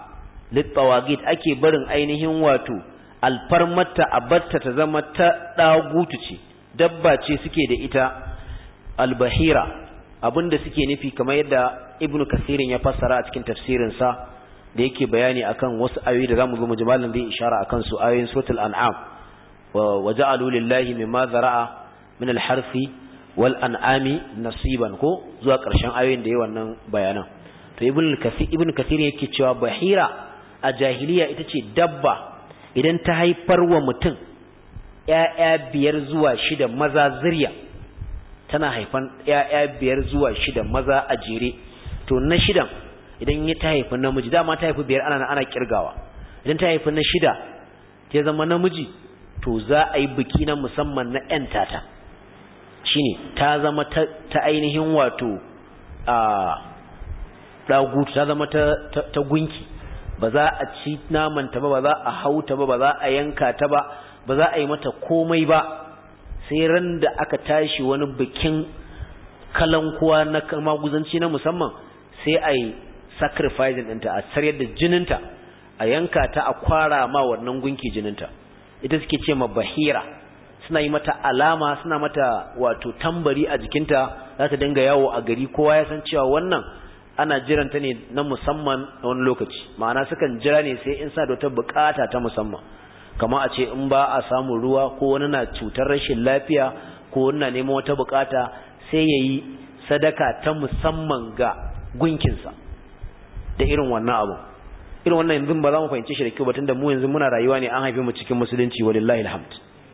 littawagit ake barin ainihin wato alfarmata abatta ta zama ta dagutu ce dabba ce suke da ita albahira abinda suke nufi kamar yadda ibnu kasirin ya fassara a cikin tafsirinsa da yake bayani akan wasu ayoyi da zamu zo mu jimalin zai ishara akan su ayoyin suratul an'am wa ja'alu lillahi mimma zara'a min al-harfi wal an'ami nasiban ko zuwa ƙarshen ayoyin da yayi wannan bayanan to ibnu kasir ibnu kasir yake cewa bahira a jahiliya ita ce dabba idan ta haifar wa mutum ƴaƴa biyar zuwa shida maza zuriya tana haifan ƴaƴa biyar zuwa shida maza a jere to na shidan idan ya ta haifi namiji dama ta haifi biyar ana ana kirgawa idan ta haifi na shida ta zama namiji to za a yi biki na musamman na ƴan tata shine ta zama ta, ta ainihin wato a dagutu ta zama ta, ta, ta gunki ba za a ci namanta ba ba za a hauta ba ba za a yanka ta ba ba za a yi mata komai ba sai ran da aka tashi wani bikin kalankuwa na maguzanci na musamman sai a yi sacrificing ɗinta a sarayar da jininta a yanka ta a kwara ma wannan gunki jininta ita suke ce ma bahira suna yi mata alama suna mata wato tambari a jikinta za ta dinga yawo a gari kowa ya san cewa wannan ana jiranta ne na musamman a wani lokaci ma'ana sukan jira ne sai in sa da wata bukata ta musamman kamar a ce in ba a samun ruwa ko wani na cutar rashin lafiya ko wani na neman wata bukata sai ya yi sadaka ta musamman ga gunkinsa da irin wannan abu irin wannan yanzu ba za mu fahimci shi da kyau batun da mu yanzu muna rayuwa ne an haife mu cikin musulunci walillahi alhamd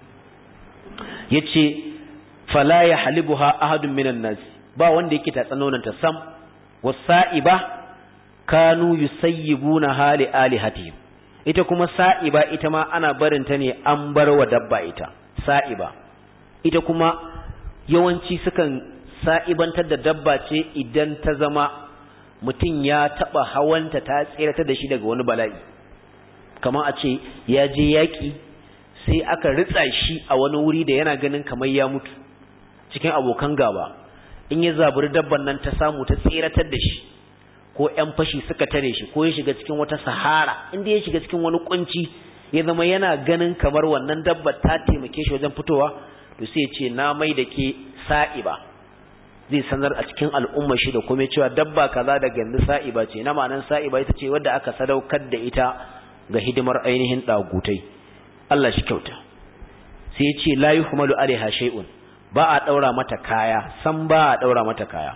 yace fala ya halibuha ahadun minan nas ba wanda yake ta tsanonan ta sam wasa'iba kanu yusayyibuna hali alihatihim ita kuma sa'iba ita ma ana barin ta ne an bar wa dabba ita sa'iba ita kuma yawanci sukan sa'ibantar da dabba ce idan ta zama mutum ya taba hawanta ta tsirata da shi daga wani bala'i kamar a ce ya je yaƙi sai aka ritsa shi a wani wuri da yana ganin kamar ya mutu cikin abokan gaba in ya zaburi dabban nan ta samu ta tsiratar da shi ko ƴan fashi suka tare shi ko ya shiga cikin wata sahara inda ya shiga cikin wani kunci ya zama yana ganin kamar wannan dabba ta taimake shi wajen fitowa to sai ya ce na mai da ke sa'iba zai sanar a cikin al'umma shi da kuma cewa dabba kaza da yanzu sa'iba ce na ma'anan sa'iba ita ce wadda aka sadaukar da ita ga hidimar ainihin dagutai Allah shi kyauta sai ya ce la yuhmalu alaiha shay'un ba a daura mata kaya san ba a daura mata kaya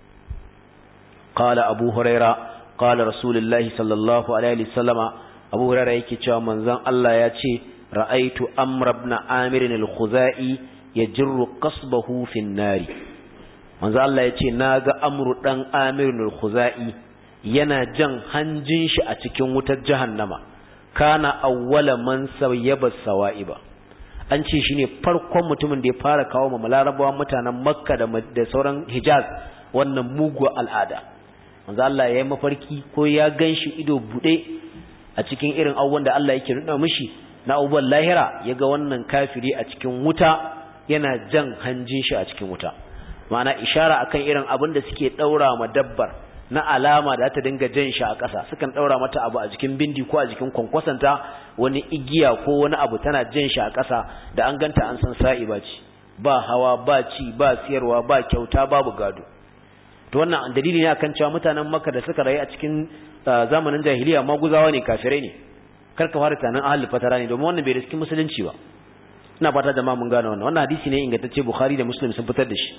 qala abu huraira qala rasulullahi sallallahu alaihi wasallama abu huraira yake cewa manzon Allah ya ce ra'aitu amr ibn amir al-khuzai yajru qasbahu fi an-nari manzo Allah yace naga amru dan amir al-khuzai yana jan hanjin shi a cikin wutar jahannama kana awwala man sayyaba sawaiba an ce shine farkon mutumin da ya fara kawo ma larabawa mutanen makka da da sauran hijaz wannan mugu al'ada manzo Allah yayi mafarki ko ya ganshi ido bude a cikin irin abubuwan da Allah yake nuna mishi na abubuwan lahira yaga wannan kafiri a cikin wuta yana jan hanjin shi a cikin wuta ma'ana ishara akan irin abin da suke daura ma dabbar na alama da ta dinga jan shi a ƙasa sukan daura mata abu a jikin bindi ko a jikin kwankwasanta wani igiya ko wani abu tana jan shi a ƙasa da an ganta an san sa'iba ce ba hawa ba ci ba siyarwa ba kyauta babu gado to wannan dalili ne akan cewa mutanen makka da suka rayu a cikin zamanin jahiliya maguzawa ne kafirai ne karka fara tunanin ahlul fatara ne domin wannan bai riski musulunci ba ina fata jama'a mun gane wannan wannan hadisi ne ingantacce bukhari da muslim sun fitar da shi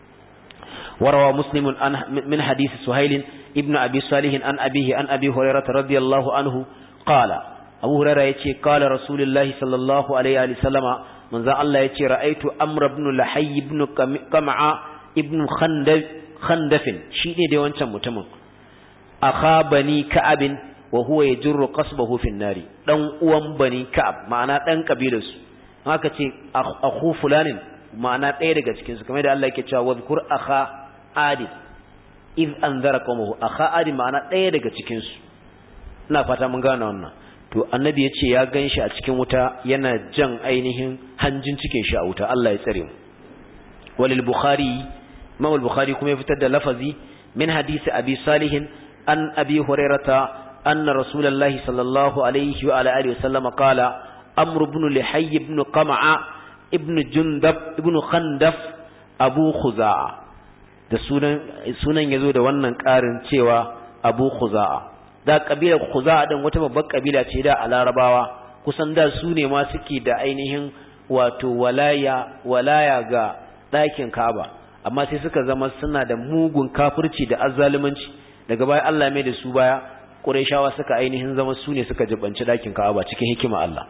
وروى مسلم من حديث سهيل ابن أبي صالح عن أبيه عن أبي هريرة رضي الله عنه قال أبو هريرة يتي قال رسول الله صلى الله عليه وسلم من ذا الله يتي رأيت أمر بن لحي بن قمع ابن خندف خندف شيء دي وانشا متمم أخا بني كعب وهو يجر قصبه في النار دان uwan bani ka'ab ma'ana dan kabilarsu haka ce akhu fulanin ma'ana ɗaya daga cikin su kamar da Allah yake cewa wadhkur akha adi iz anzara qawmuhu akha adi ma'ana ɗaya daga cikin su ina fata mun gane wannan to annabi yace ya ganshi a cikin wuta yana jan ainihin hanjin cikin shi a wuta Allah ya tsare mu walil bukhari imam al-bukhari kuma ya fitar da lafazi min hadisi abi salih an abi hurairata anna rasulullahi sallallahu alaihi wa ala alihi wasallam qala amr ibn lihay ibn qam'a ibn jundab ibn khandaf abu khuza'a da sunan sunan yazo da wannan karin cewa abu khuza'a da kabilar khuza'a din wata babbar kabila ce da a larabawa kusan da su ne ma suke da ainihin wato walaya walaya ga ɗakin Ka'aba amma sai suka zama suna da mugun kafirci da azzalumanci daga baya Allah mai da su baya Qurayshawa suka ainihin zama su ne suka jibanci ɗakin Ka'aba cikin hikima Allah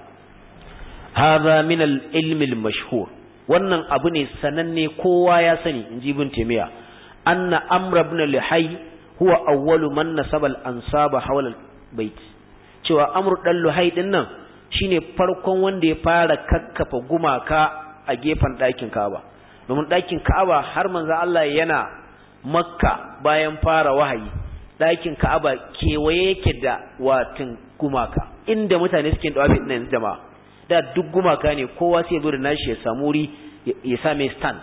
hadha min al-ilm al-mashhur wannan abu ne sananne kowa ya sani inji ibn Taymiyyah anna Amr ibn Lihay huwa awwalu man nasaba al-ansaba hawla al-bait cewa Amr dan Luhay din nan shine farkon wanda ya fara kakkafa gumaka a gefen ɗakin Ka'aba domin ɗakin Ka'aba har manzo Allah yana Makka bayan fara wahayi ɗakin Ka'aba kewaye yake da watin gumaka inda mutane suke da wafi ɗin jama'a da duk gumaka ne kowa sai ya zo da nashi ya samu wuri ya sa mai stand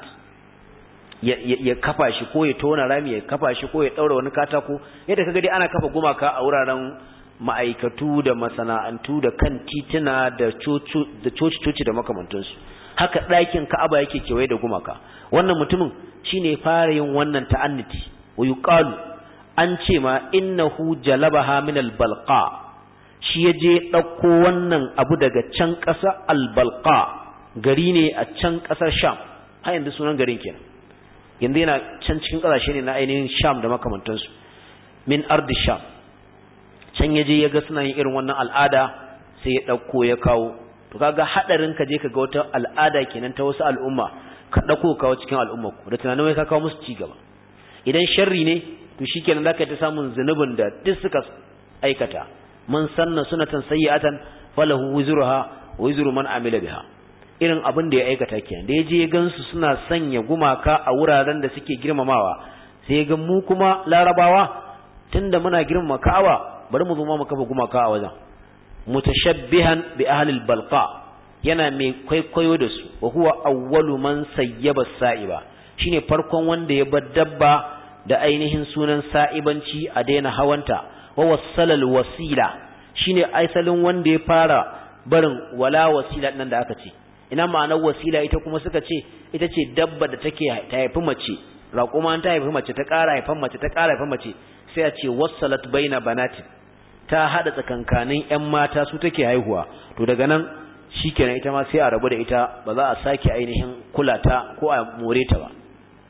ya kafa shi ko ya tona rami ya kafa shi ko ya ɗaura wani katako yadda kaga dai ana kafa gumaka a wuraren ma'aikatu da masana'antu da kan tituna da coci-coci da makamantansu haka ɗakin ka'aba yake kewaye da gumaka wannan mutumin shine fara yin wannan ta'anniti wa yuqalu an ce ma innahu jalabaha min albalqa shi yaje ɗauko wannan abu daga can ƙasa albalqa gari ne a can ƙasar sham har yanzu sunan garin kenan yanzu yana can cikin ƙasashe ne na ainihin sham da makamantansu min ardi sham can yaje ya ga suna yin irin wannan al'ada sai ya ɗauko ya kawo to kaga hadarin ka je ka ga wata al'ada kenan ta wasu al'umma ka ɗauko kawo cikin al'umma ku da tunanin wai ka kawo musu ci gaba idan sharri ne to shikenan zaka ta samun zunubin da duk suka aikata man sanna sunatan sayyi'atan falahu wizruha wa wizru man amila biha irin abin da ya aikata kenan da yaje ya gansu suna sanya gumaka a wuraren da suke girmamawa sai ya ga mu kuma larabawa tunda muna girmama Ka'aba bari mu zo mu kafa gumaka a wajen mutashabbihan bi ahli al-balqa yana mai kwaikwayo da su wa huwa awwalu man sayyaba sa'iba shine farkon wanda ya bar dabba da ainihin sunan sa'ibanci a daina hawanta wa wasalal wasila shine aisalin wanda ya fara barin wala wasila nan da aka ce ina ma'anar wasila ita kuma suka ce ita ce dabba da take ta haifi mace raƙuma ta haifi mace ta ƙara haifan mace ta ƙara haifan mace sai a ce wasalat baina banatin ta hada tsakankanin ƴan mata su take haihuwa to daga nan shikenan ita ma sai a rabu da ita ba za a sake ainihin kula ta ko a more ta ba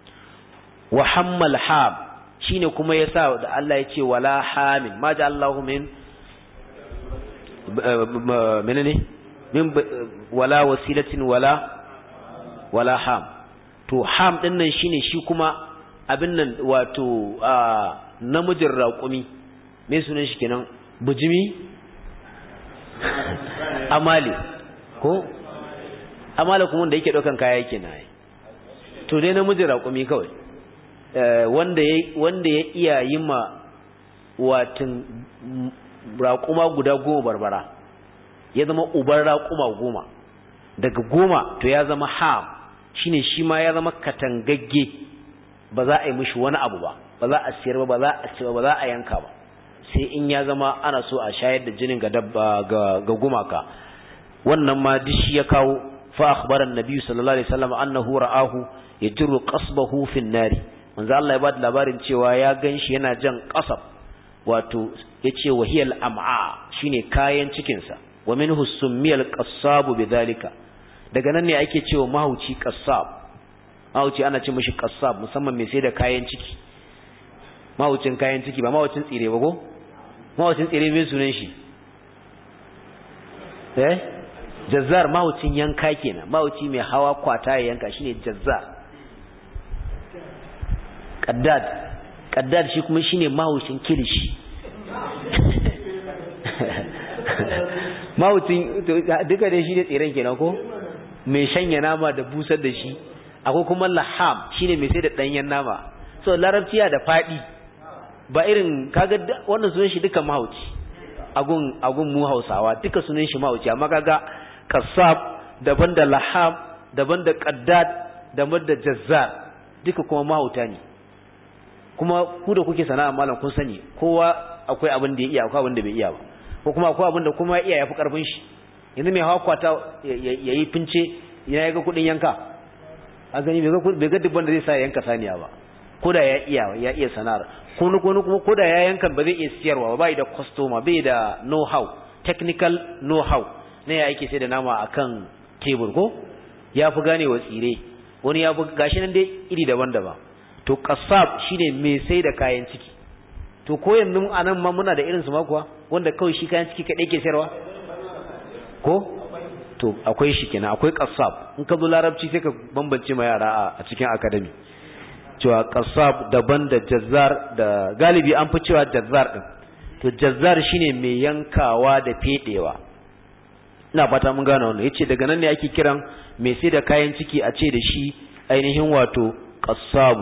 wa hammal hab shine kuma yasa da Allah ya ce wala hamin ma ja Allahu min menene min wala wasilatin wala wala ham to ham din nan shine shi kuma abin nan wato namijin raƙumi me sunan shi kenan bujimi amali ko amala kuma wanda yake daukan kaya yake na to dai namijin raƙumi kawai wanda ya wanda ya iya yi ma watin raƙuma guda goma barbara ya zama ubar raƙuma goma daga goma to ya zama ham shine shi ma ya zama katangagge ba za a yi mishi wani abu ba ba za a siyar ba ba za a ci ba ba za a yanka ba sai in ya zama ana so a shayar da jinin ga dabba ga gumaka wannan ma dishi ya kawo fa akhbara annabi sallallahu alaihi wasallam annahu ra'ahu yajru qasbahu fi an-nari manzo Allah ya bada labarin cewa ya ganshi yana jan qasab wato yace wahiyal am'a shine kayan cikin sa wa minhu summiyal qassab bidhalika daga nan ne ake cewa mahauci qassab mahauci ana ce mishi qassab musamman mai sai da kayan ciki mahaucin kayan ciki ba mahaucin tsire ba ko mahaucin tsire mai sunan shi eh jazzar mahaucin yanka kenan mahauci mai hawa kwata ya yanka shine jazzar qaddad qaddad shi kuma shine mahaucin kilishi mahaucin duka dai shi ne tsiren kenan ko mai shanya nama da busar da shi akwai kuma laham shine mai sai da danyen nama so larabciya da fadi ba irin kaga wannan sunan shi duka mahauci agun agun mu Hausawa duka sunan shi mahauci amma kaga kasab daban da laham daban da qaddad daban da jazzar duka kuma mahauta ne kuma ku da kuke sana'a malam kun sani kowa akwai abin da ya iya akwai abin da bai iya ba ko kuma akwai abin da kuma ya iya yafi karfin shi yanzu mai hawa kwata ya yi fince ya ga kudin yanka a gani bai ga dubban da zai sa yanka saniya ba ko da ya iya ya iya sana'ar ko kuma ko da ya yanka ba zai iya siyarwa ba bai da customer bai da know how technical know how ne ya yake sai da nama akan tebur ko ya fi gane wa tsire wani ya fi gashi nan dai iri daban-daban to kasab shine mai sai da kayan ciki to ko yanzu anan ma muna da irin su ma kuwa wanda kawai shi kayan ciki kadai ke sayarwa ko to akwai shi kenan akwai kasab in ka zo larabci sai ka bambance ma yara a cikin academy cewa kasab daban da jazzar da galibi an fi cewa jazzar din to jazzar shine mai yankawa da fedewa ina fata mun gane wannan yace daga nan ne ake kiran mai sai da kayan ciki a ce da shi ainihin wato qasabu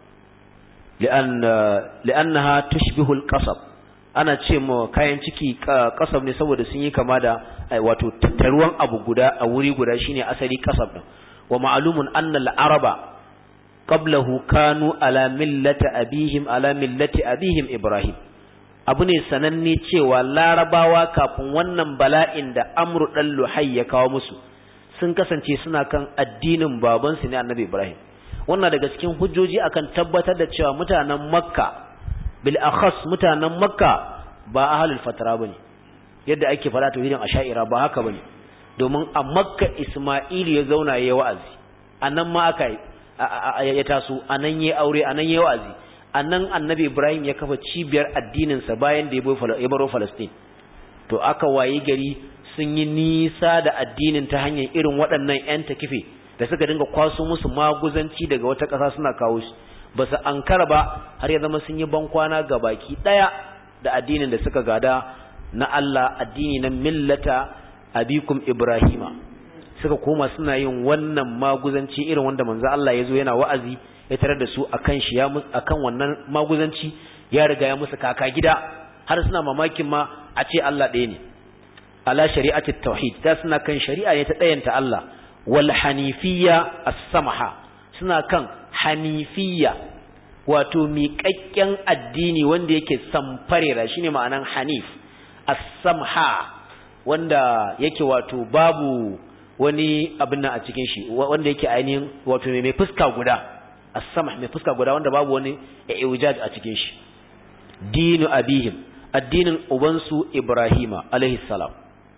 li'annaha tushbihu al-qasab ana ce mu kayan ciki qasab ne saboda sun yi kama da wato tattaruwan abu guda a wuri guda shine asali qasab din wa ma'lumun anna al-araba qablahu kanu ala millati abihim ala millati abihim ibrahim abu ne sananne cewa larabawa kafin wannan bala'in da amru dan luhai ya kawo musu sun kasance suna kan addinin babansu ne annabi ibrahim wannan daga cikin hujjoji akan tabbatar da cewa mutanen makka bil akhas mutanen makka ba ahlul fatara bane yadda ake fara tauhidin asha'ira ba haka bane domin a makka isma'ilu ya zauna yayi wa'azi anan ma aka ya taso anan yayi aure anan yayi wa'azi anan annabi ibrahim ya kafa cibiyar addinin sa bayan da ya baro falastin to aka wayi gari sun yi nisa da addinin ta hanyar irin waɗannan 'yan takife da suka dinga kwaso musu maguzanci daga wata ƙasa suna kawo shi ba su ankara ba har ya zama sun yi bankwana ga baki ɗaya da addinin da suka gada na Allah addini na millata abikum ibrahima suka koma suna yin wannan maguzanci irin wanda manzo Allah ya zo yana wa'azi ya tarar da su akan shi ya akan wannan maguzanci ya riga ya musu kaka gida har suna mamakin ma a ce Allah ɗaya ne ala shari'ati tauhid da suna kan shari'a ne ta ɗayanta Allah wal hanifiyya as-samaha suna kan hanifiyya wato miƙaƙƙen addini wanda yake samfarera shine ma'anan hanif as-samha wanda yake wato babu wani abin nan a cikin shi wanda yake ainihin wato mai fuska guda as-samh mai fuska guda wanda babu wani iwjad a cikin shi dinu abihim addinin ubansu ibrahima alaihi salam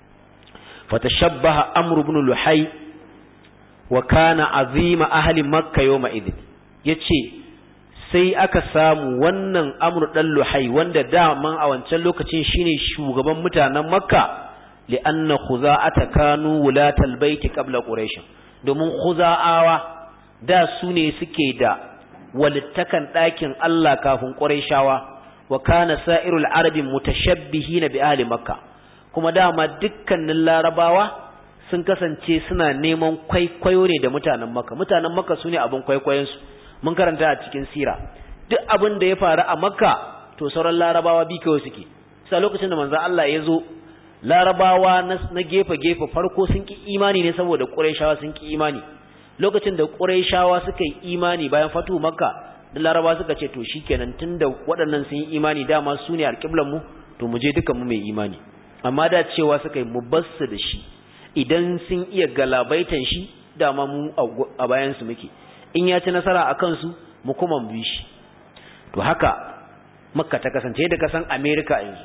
fatashabbaha amru ibn luhay wa kana azima ahli makka yawma idin yace sai aka samu wannan amru dan luhay wanda daman a wancan lokacin shine shugaban mutanen makka li'anna khuza'ata kanu wulatal baiti qabla quraish domin khuza'awa da su ne suke da walittakan ɗakin Allah kafin quraishawa wa kana sa'irul arabi mutashabbihin bi ahli makka kuma dama dukkanin larabawa sun kasance suna neman kwaikwayo ne da mutanen makka mutanen makka su ne abin kwaikwayonsu mun karanta a cikin sira duk abin da ya faru a makka to sauran larabawa bi kawai suke sai lokacin da manzon Allah ya zo larabawa na gefe-gefe farko sun ki imani ne saboda ƙurayshawa sun ki imani lokacin da ƙurayshawa suka yi imani bayan fatu makka da larabawa suka ce to shikenan tunda waɗannan sun yi imani dama su ne alƙiblan mu to mu je dukan mu mai imani amma da cewa suka yi mu basu da shi idan sun iya galabaitan shi dama mu a bayan su muke in ya ci nasara a kansu mu kuma mu bi shi to haka makka ta kasance da kasan america yanzu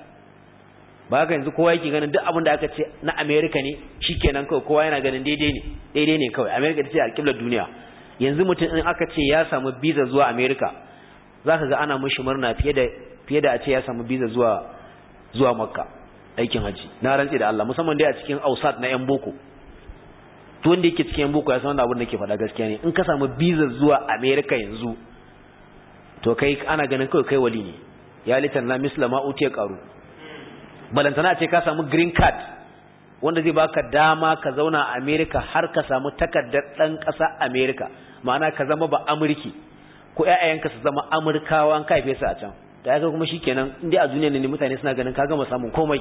ba haka yanzu kowa yake ganin duk abin da aka ce na america ne shikenan kawai kowa yana ganin daidai ne daidai ne kawai america ce alƙiblar duniya yanzu mutum in aka ce ya samu visa zuwa america zaka ga ana mushi murna fiye da fiye da a ce ya samu visa zuwa zuwa makka aikin haji na rantsi da Allah musamman dai a cikin ausat na yan boko to wanda yake cikin yan boko ya san abin da ke faɗa gaskiya ne in ka samu visa zuwa america yanzu to kai ana ganin kawai kai wali ne ya litan na mislama utiya qaru balantana ce ka samu green card wanda zai baka dama ka zauna a America har ka samu takardar dan ƙasa America ma'ana ka zama ba Amurki ko ƴaƴayenka su zama Amurkawa an kaife su a can da haka kuma shikenan indai a duniya ne mutane suna ganin ka gama samun komai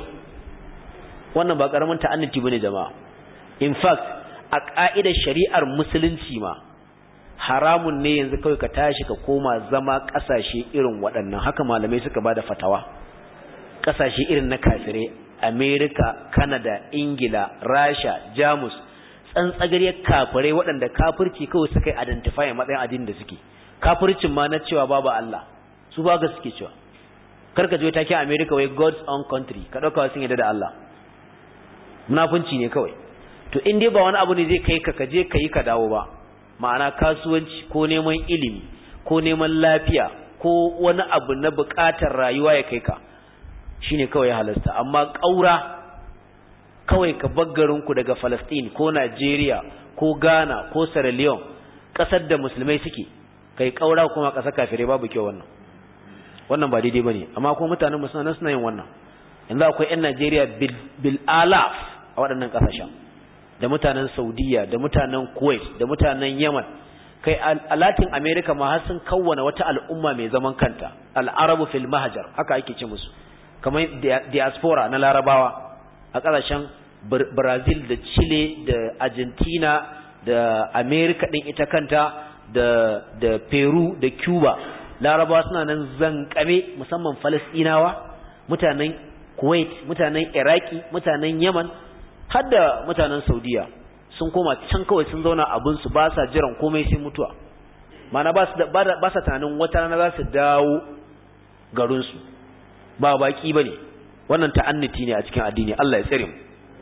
wannan ba karamin ta'annuti bane jama'a in fact a ka'idar shari'ar musulunci ma haramun ne yanzu kawai ka tashi ka koma zama ƙasashe irin waɗannan haka malamai suka bada fatawa kasashe irin na kafirai America Canada Ingila Rasha Jamus tsantsagariyar kafirai waɗanda kafirci kawai suka yi identify a matsayin addinin da suke kafircin ma na cewa babu Allah su ba ga suke cewa karka je take America wai God's own country ka dauka sun yadda da Allah munafunci ne kawai to in dai ba wani abu ne zai kai ka kaje kai ka dawo ba ma'ana kasuwanci ko neman ilimi ko neman lafiya ko wani abu na buƙatar rayuwa ya kai ka shine kawai ya halasta amma ƙaura kawai ka baggarinku daga Palestine ko Nigeria ko Ghana ko Sierra Leone ƙasar da musulmai suke kai ƙaura kuma ƙasar kafirai babu kyau wannan wannan ba daidai bane amma kuma mutanen musulmai suna yin wannan yanzu akwai 'yan Najeriya bil alaf a waɗannan ƙasashen da mutanen Saudiya da mutanen Kuwait da mutanen Yemen kai a Latin America ma har sun kawwana wata al'umma mai zaman kanta al-Arabu fil Mahjar haka ake ce musu kamar diaspora na Larabawa a ƙasashen Brazil da Chile da Argentina da America din ita kanta da da Peru da Cuba Larabawa suna nan zankame musamman Falasɗinawa mutanen Kuwait mutanen Iraki mutanen Yemen har da mutanen Saudiya sun koma can kawai sun zauna abin su ba sa jiran komai sai mutuwa mana ba su ba sa tunanin wata rana za su dawo garin su ba baki bane wannan ta'anniti ne a cikin addini Allah ya tsare mu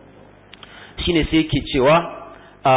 shine sai yake cewa a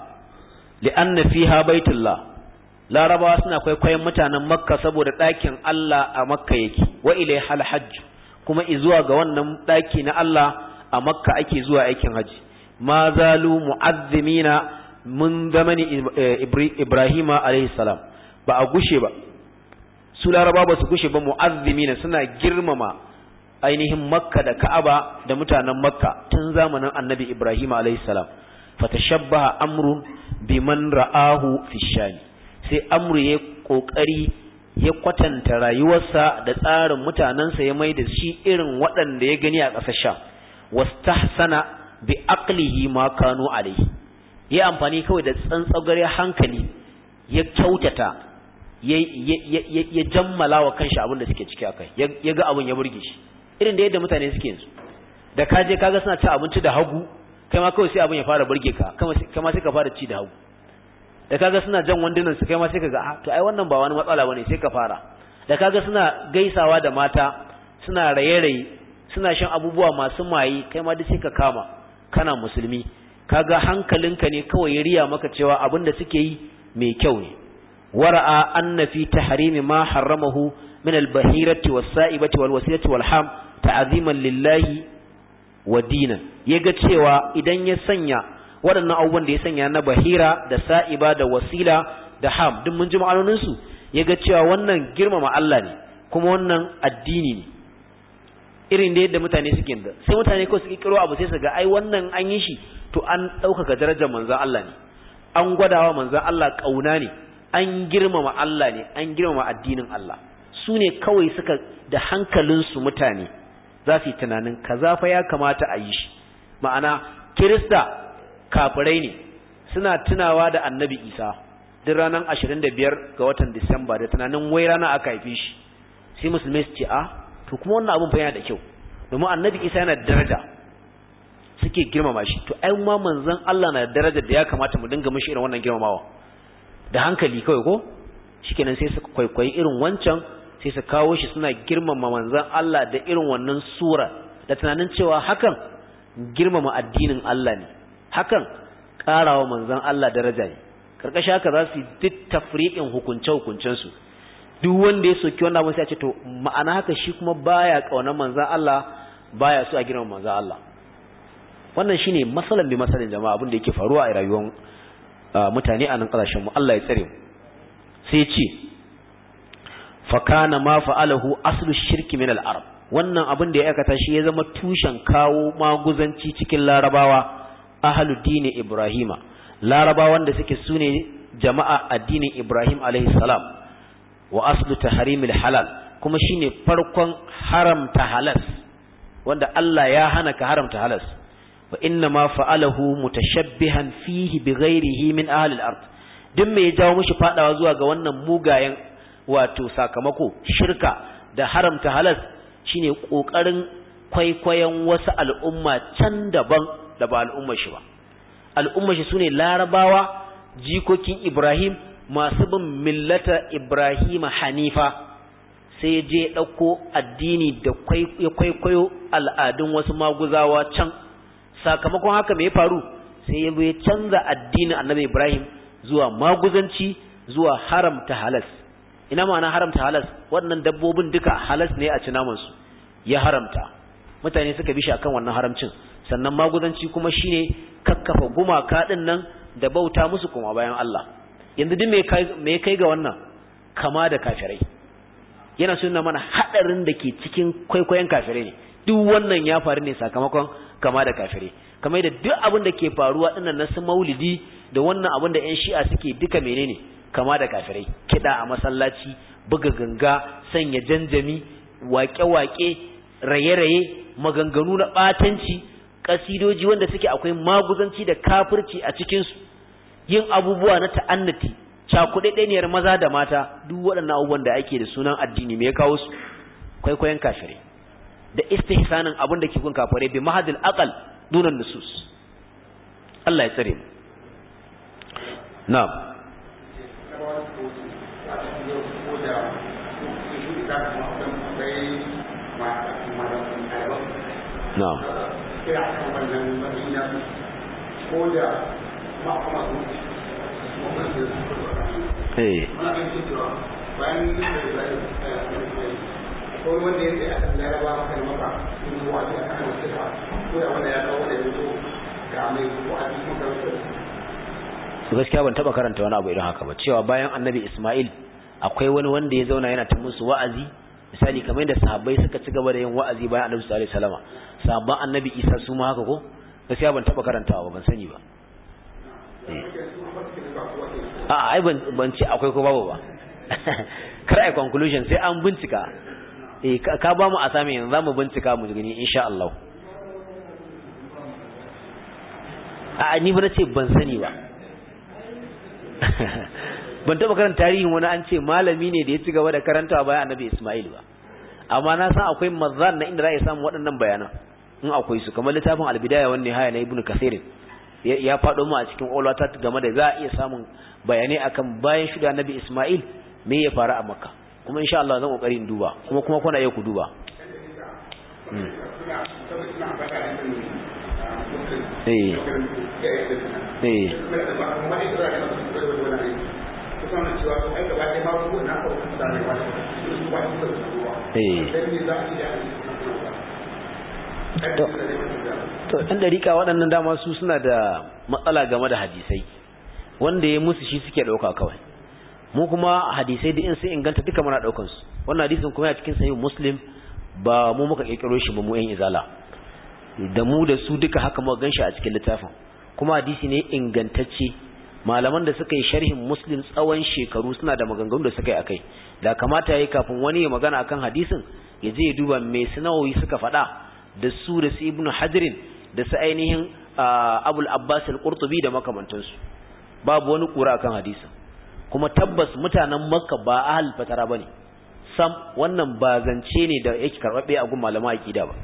li'anna fiha baitullah larabawa suna kwaikwayon mutanen makka saboda ɗakin Allah a makka yake wa ilai hal hajj kuma izuwa ga wannan ɗaki na Allah a makka ake zuwa aikin haji ma zalu mu'azzimina mun zamani ibrahima alayhi salam ba a gushe ba su laraba ba su gushe ba mu'azzimina suna girmama ainihin makka da ka'aba da mutanen makka tun zamanin annabi ibrahima alayhi salam fatashabbaha amrun biman ra'ahu fi shani sai amru ya kokari ya kwatanta rayuwarsa da tsarin mutanensa ya mai da shi irin waɗanda ya gani a ƙasar sha wastahsana bi aqlihi ma kanu alayhi ya amfani kawai da tsantsagare hankali ya kyautata ya ya jammala wa kanshi abin da suke ciki akai ya ga abin ya burge shi irin da yadda mutane suke yanzu da ka je kaga suna ci abinci da hagu kai ma kawai sai abin ya fara burge ka kama sai ka fara ci da hagu da kaga suna jan wandunan su kai ma sai kaga ah to ai wannan ba wani matsala bane sai ka fara da kaga suna gaisawa da mata suna raye-raye suna shan abubuwa masu maye kai ma duk sai ka kama kana musulmi kaga hankalinka ne kawai ya riya maka cewa abin da suke yi mai kyau ne wara'a anna fi tahrimi ma harramahu min al-bahirati was-sa'ibati wal-wasilati wal-ham ta'ziman lillahi wa dinan yaga cewa idan ya sanya waɗannan abubuwan da ya sanya na bahira da sa'iba da wasila da ham duk mun ji ma'anoninsu ya ga cewa wannan girmama Allah ne kuma wannan addini ne irin da yadda mutane suke da sai mutane ko su kiro abu sai su ga ai wannan an yi shi to an ɗaukaka darajar manzan Allah ne an gwadawa manzan Allah ƙauna ne an girmama Allah ne an girmama addinin Allah su ne kawai suka da hankalinsu mutane za su yi tunanin kaza fa ya kamata a yi shi ma'ana kirista kafirai ne suna tunawa da annabi isa duk ranar ashirin da biyar ga watan disamba da tunanin wai rana aka haife shi sai musulmai su ce a to kuma wannan abin fa yana da kyau domin annabi isa yana da daraja suke girmama shi to ai ma manzon Allah na da darajar da ya kamata mu dinga mishi irin wannan girmamawa da hankali kawai ko shikenan sai su kwaikwayi irin wancan sai su kawo shi suna girmama manzon Allah da irin wannan sura da tunanin cewa hakan girmama addinin Allah ne hakan ƙarawa manzon Allah daraja ne karkashin haka za su yi duk tafriqin hukunce hukuncensu duk wanda ya soki wannan abin sai a ce to ma'ana haka shi kuma baya kaunar manzon Allah baya so a girmama manzon Allah wannan shine masalan bi masalan jama'a abin da yake faruwa a rayuwar mutane a nan kasashen mu Allah ya tsare mu sai ce fa kana ma fa'alahu aslu shirki min al-arab wannan abin da ya aikata shi ya zama tushen kawo maguzanci cikin larabawa ahlu dini ibrahima larabawan da suke sune jama'a addinin ibrahim alaihi salam wa aslu tahrimil halal kuma shine farkon haramta halas wanda Allah ya hana ka haramta halas wa inna ma fa'alahu mutashabbihan fihi bighairihi min ahli al-ard duk me ya jawo mishi fadawa zuwa ga wannan mugayen wato sakamako shirka da haramta halas shine kokarin kwaikwayon wasu al'umma can daban da ba al'ummar shi ba al'ummar shi sune larabawa jikokin Ibrahim masu bin millata Ibrahim Hanifa sai ya je ɗauko addini da ya kwaikwayo al'adun wasu maguzawa can sakamakon haka mai faru sai ya ya canza addinin annabi Ibrahim zuwa maguzanci zuwa haramta halas ina ma'ana haramta halas waɗannan dabbobin duka halas ne a ci namansu ya haramta mutane suka bi shi akan wannan haramcin sannan maguzanci kuma shine kakkafa gumaka ɗin nan da bauta musu kuma bayan Allah yanzu duk me kai ga wannan kama da kafirai yana suna mana hadarin da ke cikin kwaikwayon kafirai ne duk wannan ya faru ne sakamakon kama da kafirai kamar da duk abin da ke faruwa dinnan na su maulidi da wannan abin da 'yan shi'a suke duka menene kama da kafirai kiɗa a masallaci buga ganga sanya janjami waƙe-waƙe raye-raye maganganu na ɓatanci ƙasidoji wanda suke akwai maguzanci da kafirci a cikinsu yin abubuwa na ta'annati cakuɗaɗɗeniyar maza da mata duk waɗannan abubuwan da ake da sunan addini me ya kawo su kwaikwayon kafirai da istihsanin abin da ke gun kafirai bi mahadil aqal dunan nusus Allah ya tsare mu na'am na'am kira kan wannan madina ko da ma kuma eh muna kan cewa bayan yin da zai ko wanda yake a kan laraba maka da maka in zuwa ta kan wasu ka ko da wanda ya kawo da yanzu ga mai ko a cikin karatu su gaskiya ban taba karanta wani abu irin haka ba cewa bayan annabi Ismail akwai wani wanda ya zauna yana ta musu wa'azi misali kamar yadda sahabbai suka ci gaba da yin wa'azi bayan annabi sallallahu alaihi wasallam sahabban annabi Isa su ma haka ko gaskiya ban taba karantawa ba ban sani ba a ai ban ban ce akwai ko babu ba kar ai conclusion sai an bincika eh ka ba mu asami yanzu zamu bincika mu gani insha Allah a ni ba nace ban sani ba ban taba karanta tarihin wani an ce malami ne da ya ci gaba da karantawa bayan annabi Ismail ba amma na san akwai mazan na inda za a samu waɗannan bayanan in akwai su kamar littafin albidaya wani haya na ibnu kasir ya faɗo mu a cikin olata game da za a iya samun bayanai akan bayan shuda annabi Ismail me ya faru a makka kuma insha Allah zan kokari in duba kuma kuma kuna iya ku duba eh eh to ɗan dariƙa waɗannan dama su suna da matsala game da hadisai wanda ya musu shi suke ɗauka kawai mu kuma hadisai da in sun inganta duka muna ɗaukan su wannan hadisin kuma ya cikin sahih muslim ba mu muka kirkiro shi ba mu yan izala da mu da su duka haka muka ganshi a cikin littafin kuma hadisi ne ingantacce malaman da suka yi sharhin muslim tsawon shekaru suna da maganganu da suka yi akai da kamata yayi kafin wani ya magana akan hadisin ya je ya duba me sunawi suka faɗa da su da su ibnu hajrin da su ainihin abul abbas al-qurtubi da makamantansu babu wani kura akan hadisin kuma tabbas mutanen makka ba ahal fatara bane sam wannan ba zance ne da yake karbabbe a gun malama aqida ba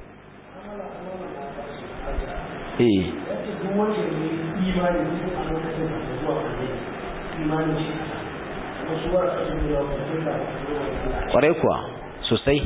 eh kwarai kuwa sosai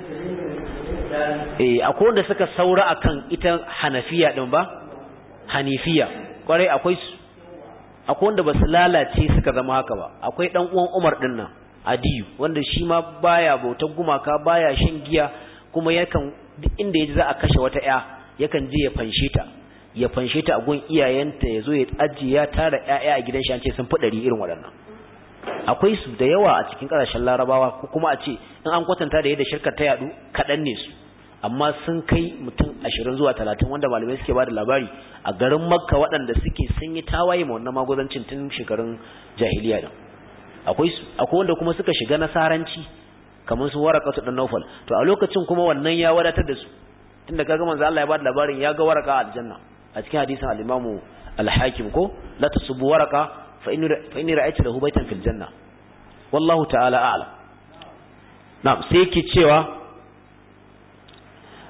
eh akwai wanda suka saura akan ita hanafiya din ba hanifiya kwarai akwai su akwai wanda basu lalace suka zama haka ba akwai dan uwan Umar din nan Adiyu wanda shi ma baya bautar gumaka baya shan giya kuma yakan duk inda yaji za a kashe wata ƴa yakan je ya fanshe ta ya fanshe ta a gun iyayenta ya zo ya ajiye ya tara ƴaƴa a gidan shi an ce sun fi ɗari irin waɗannan akwai su da yawa a cikin ƙasashen larabawa ko kuma a ce in an kwatanta da yadda shirkar ta yadu kaɗan ne su amma sun kai mutum ashirin zuwa talatin wanda malamai suke ba da labari a garin makka waɗanda suke sun yi tawaye ma wannan magudancin tun shekarun jahiliya din akwai su akwai wanda kuma suka shiga nasaranci kamar su waraka su dan naufal to a lokacin kuma wannan ya wadatar da su tunda kaga manzo Allah ya ba da labarin ya ga waraka a aljanna a cikin hadisin al-imamu al-hakim ko la tasubbu waraka fa inni fa inni ra'aytu lahu baytan fil janna wallahu ta'ala a'lam na'am sai yake cewa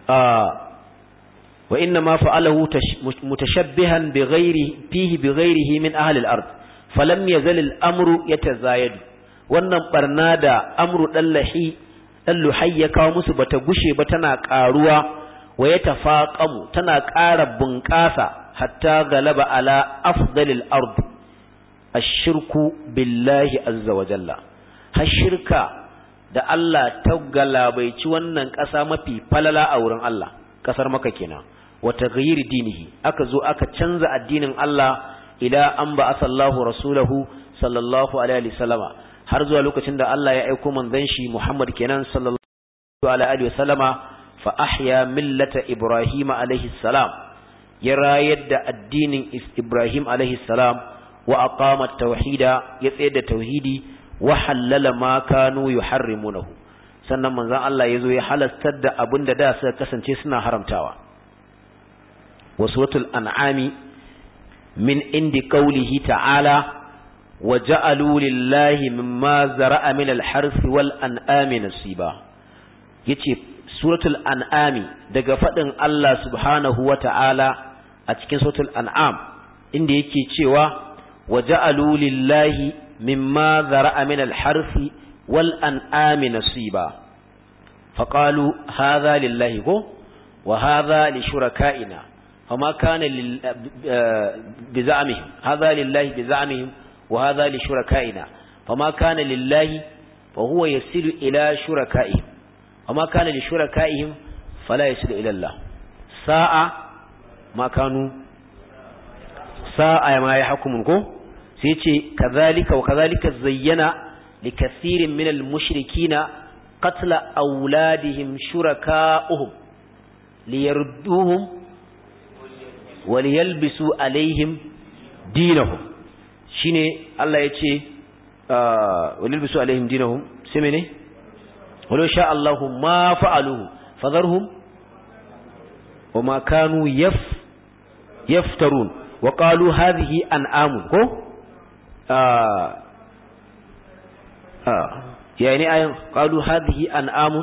wa inna ma fa'alahu mutashabbihan bi ghairi fihi bi ghairihi min ahli al-ard falam yazal al-amru yatazayadu wannan barna da amru dallahi dalluhai ya kawo musu bata gushe ba tana karuwa wa yatafaqamu tana ƙara bunƙasa hatta galaba ala afdalil ard ash-shirku billahi azza wa jalla har shirka da Allah ta galabaici wannan ƙasa mafi falala a wurin Allah ƙasar maka kenan wa taghyir dinihi aka zo aka canza addinin Allah ila an ba asallahu rasulahu sallallahu alaihi wasallama har zuwa lokacin da Allah ya aiko manzon shi Muhammad kenan sallallahu alaihi wasallama fa ahya millata ibrahim alaihi salam ya rayar da addinin Ibrahim alaihi salam wa aqama tauhida ya tsayar da tauhidi wa halala ma kanu yuharrimunahu sannan manzon Allah yazo ya halastar da abinda da suka kasance suna haramtawa wa suratul an'ami min indi qawlihi ta'ala wa ja'alu lillahi mimma zara'a min al-harth wal an'ami nasiba yace suratul an'ami daga fadin Allah subhanahu wa ta'ala a cikin suratul an'am inda yake cewa wa ja'alu lillahi mimma zara'a min al-harfi wal an'ami nasiba faqalu hadha lillahi ko wa hadha li shuraka'ina fama kana bi za'mihim hadha lillahi bi za'mihim wa hadha li shuraka'ina fama kana lillahi fa huwa yasilu ila shuraka'ihim fama kana li shuraka'ihim fala yasilu ila Allah sa'a ma kanu sa'a ma yahkumun ko sai ce kazalika wa kazalika zayyana likathirin min almushrikina qatla auladihim shuraka'uhum liyarduhum wa liyalbisu alaihim dinahum shine Allah yace wa liyalbisu alaihim dinahum sai mene walau sha Allahu ma fa'aluhu fadharhum وما كانوا يف يفترون وقالوا هذه أنعام كو آه آه يعني آية قالوا هذه أنعام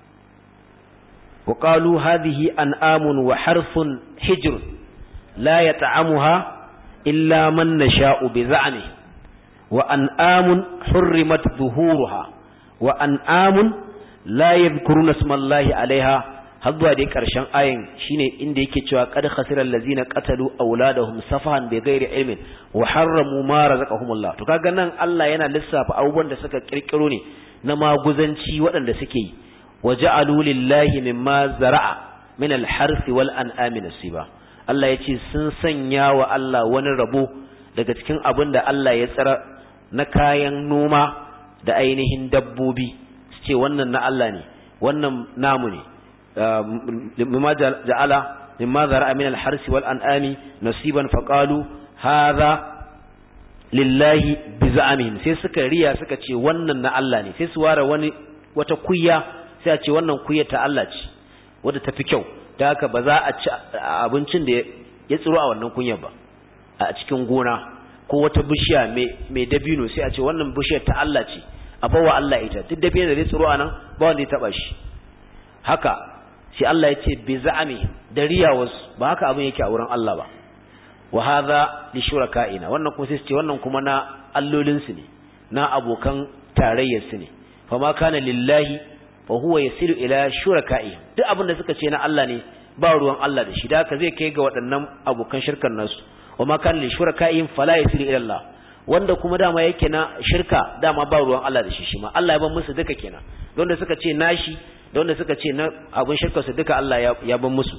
وقالوا هذه أنعام وحرف حجر لا يطعمها إلا من نشاء بزعمه وأنعام حرمت ظهورها وأنعام لا يذكرون اسم الله عليها har zuwa dai ƙarshen ayin shine inda yake cewa qad khasira allazina qatalu auladahum safahan bi ghairi ilmin wa harramu ma razaqahumullah to kaga nan Allah yana lissafa abubuwan da suka kirkiro ne na maguzanci waɗanda suke yi wa ja'alu lillahi mimma zara'a min al-harthi wal an'ami nasiba Allah yace sun sanya wa Allah wani rabo daga cikin abin da Allah ya tsara na kayan noma da ainihin dabbobi su ce wannan na Allah ne wannan namu ne مما جعل مما ذرأ من الحرس والأنعام نصيبا فقالوا هذا لله بزعمهم sai suka riya suka ce wannan na Allah ne sai su ware wani wata kuyya sai a ce wannan kuyya ta Allah ce wadda tafi kyau da haka ba za a ci abincin da ya tsiro a wannan kunyar ba a cikin gona ko wata bishiya mai dabino sai a ce wannan bishiyar ta Allah ce a bawa Allah ita duk dabino da zai tsiro a nan ba wanda ya taba shi haka sai Allah ya ce bi za'ami da riyawarsu ba haka abin yake a wurin Allah ba wa hadha li shuraka'ina wannan kuma sai su ce wannan kuma na allolin su ne na abokan tarayyar su ne fa ma kana lillahi fa huwa yasilu ila shuraka'ihim duk abin da suka ce na Allah ne ba ruwan Allah da shi da haka zai kai ga waɗannan abokan shirkan nasu wa ma kana li shuraka'ihim fala yasilu ila Allah wanda kuma dama yake na shirka dama ba ruwan Allah da shi shi ma Allah ya ban musu duka kenan don da suka ce nashi da wanda suka ce na abin shirkarsu duka Allah ya ban musu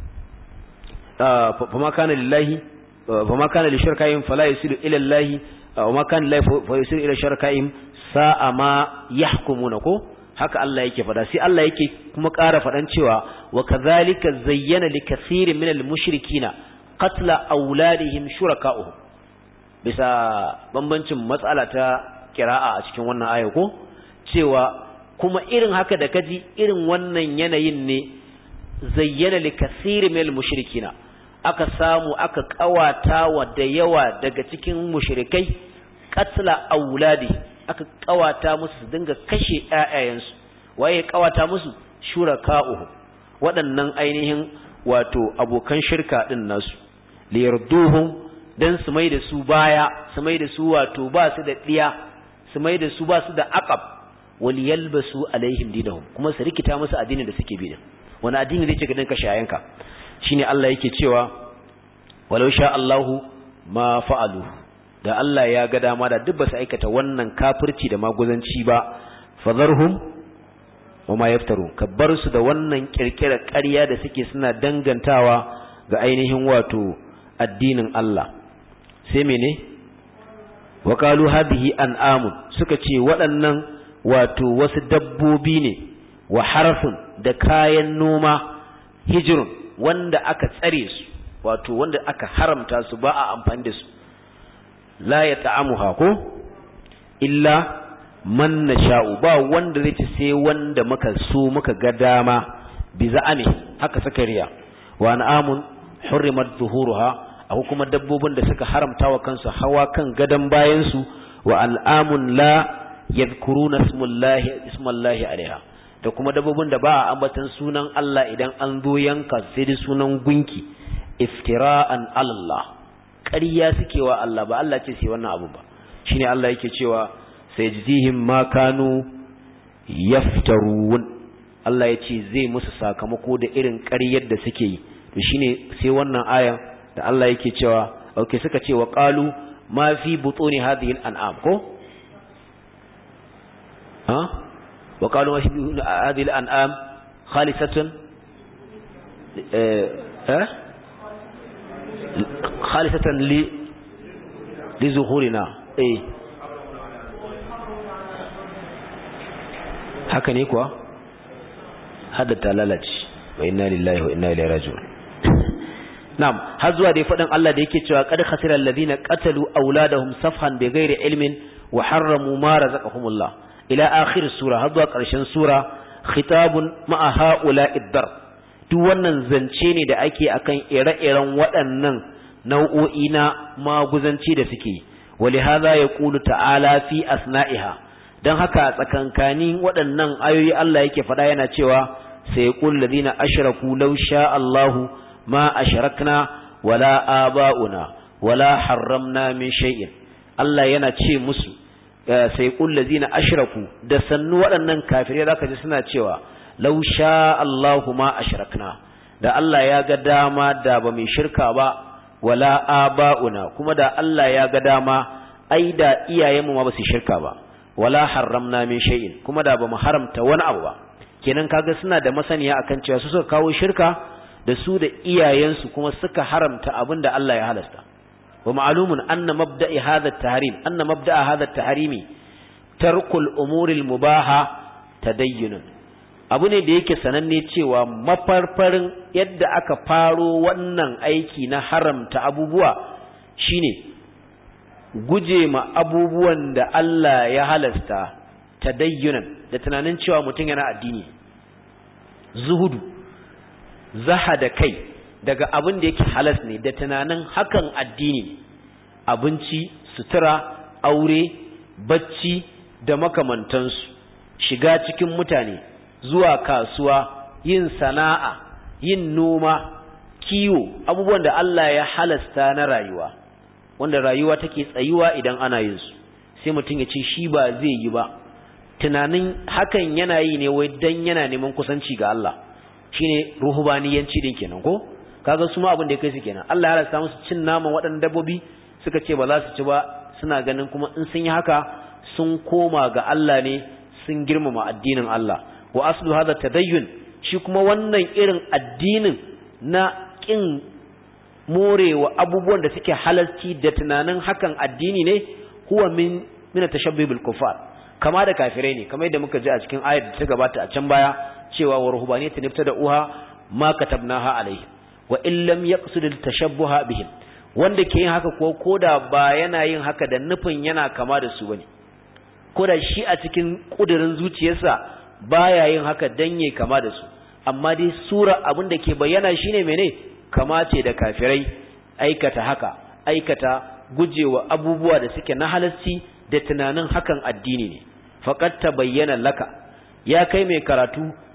fama kana lillahi fama kana li shirkaihim fala yusilu ila Allah wa ma kana lillahi fa yusilu ila shirkaihim sa'a ma yahkumuna ko haka Allah yake fada sai Allah yake kuma ƙara fadan cewa wa kadhalika zayyana li kathirin min al mushrikina qatla auladihim shuraka'uhum bisa bambancin matsala ta kira'a a cikin wannan aya ko cewa kuma irin haka da kaji irin wannan yanayin ne zayyana li kathiri min mushrikina aka samu aka kawata wa da yawa daga cikin mushrikai qatla auladi aka kawata musu su dinga kashe ƴaƴayensu waye kawata musu shuraka'uhu waɗannan ainihin wato abokan shirka din nasu liyarduhum dan su mai da su baya su mai da su wato ba su da diya su mai da su ba su da aqab wal yalbasu alaihim dinahum kuma su rikita musu addinin da suke bi din wani addini zai ce ka dinka shayanka shine Allah yake cewa walau sha Allahu ma fa'alu da Allah ya ga dama da duk ba su aikata wannan kafirci da maguzanci ba fadharhum wa ma yaftaru kabbar su da wannan kirkira ƙarya da suke suna dangantawa ga ainihin wato addinin Allah sai mene wa qalu hadhihi an'amun suka ce waɗannan wato wasu dabbobi ne wa harfun da kayan noma hijrun wanda aka tsare su wato wanda aka haramta su ba a amfani da su la ya ta'amuha ko illa man nasha'u ba wanda zai ci sai wanda muka so muka ga dama bi za'ami haka suka riya wa an'amun hurrimat zuhuruha akwai kuma dabbobin da suka haramta wa kansu hawa kan gadan bayan su wa al'amun la yadhkuruna ismullahi ismullahi alaiha da kuma dabbobin da ba a ambatan sunan Allah idan an zo yanka sai da sunan gunki iftira'an Allah ƙarya suke wa Allah ba Allah ce sai wannan abu ba shine Allah yake cewa sayajzihim ma kanu yaftarun Allah ya ce zai musu sakamako da irin ƙaryar da suke yi to shine sai wannan ayan da Allah yake cewa okay suka ce wa qalu ma fi butuni hadhihi al-an'am ko ha wa qalu ma fi hadhihi al-an'am khalisatun eh khalisatan li li zuhurina eh haka ne kuwa haddata lalace wa inna lillahi wa inna ilaihi raji'un na'am har zuwa dai faɗin Allah da yake cewa qad khasira alladhina qatalu awladahum safhan bighairi ilmin wa harramu ma razaqahumullah ila akhir sura har zuwa ƙarshen sura khitabun ma'a ha'ula'id dar duk wannan zance ne da ake akan ire-iren waɗannan nau'o'i na maguzanci da suke ولهذا يقول ta'ala fi asna'iha dan haka tsakankanin waɗannan ayoyi Allah yake faɗa yana cewa sai yaqul ladina ashraku law sha Allahu ma ashrakna wala aba'una wala harramna min shay'in Allah yana ce musu sai yaqul ladina ashraku da sannu waɗannan kafirai zaka ji suna cewa law sha Allahu ma ashrakna da Allah ya ga dama da ba mai shirka ba wala aba'una kuma da Allah ya ga dama ai da iyayenmu ma ba su shirka ba wala haramna min shay'in kuma da bamu haramta wani abu ba kenan kaga suna da masaniya akan cewa su suka kawo shirka da su da iyayensu kuma suka haramta abin da Allah ya halasta wa ma'lumun anna mabda'i hadha at-tahrim anna mabda'a hadha at-tahrimi tarkul umuri al-mubaha tadayyunun abu ne da yake sananne cewa mafarfarin yadda aka faro wannan aiki na haramta abubuwa shine guje ma abubuwan da Allah ya halasta tadayyunan da tunanin cewa mutum yana addini zuhudu zahada kai daga abin da yake halas ne da tunanin hakan addini abinci sutura aure bacci da makamantansu shiga cikin mutane zuwa kasuwa yin sana'a yin noma kiwo abubuwan da Allah ya halasta na rayuwa wanda rayuwa take tsayuwa idan ana yin su sai mutum ya ce shi ba zai yi ba tunanin hakan yana yi ne wai dan yana neman kusanci ga Allah shine ruhubaniyanci din kenan ko kaga su ma abin da ya kai su kenan Allah ya halasta musu cin naman waɗannan dabbobi suka ce ba za su ci ba suna ganin kuma in sun yi haka sun koma ga Allah ne sun girmama addinin Allah wa aslu hadha tadayyun shi kuma wannan irin addinin na kin morewa abubuwan da suke halalci da tunanin hakan addini ne huwa min min tashabbuh bil kufar kama da kafirai ne kamar yadda muka ji a cikin ayat da ta gabata a can baya cewa wa ruhbaniyatan ibtada uha ma katabnaha alayhi wa in lam yaqsid al tashabbuha bihim wanda ke yin haka ko koda ba yana yin haka da nufin yana kama da su bane koda shi a cikin kudirin zuciyarsa baya yin haka dan yayi kama da su amma dai sura abin da ke bayyana shine mene kama ce da kafirai aikata haka aikata gujewa abubuwa da suke na halarci da tunanin hakan addini ne faqad tabayyana laka ya kai mai karatu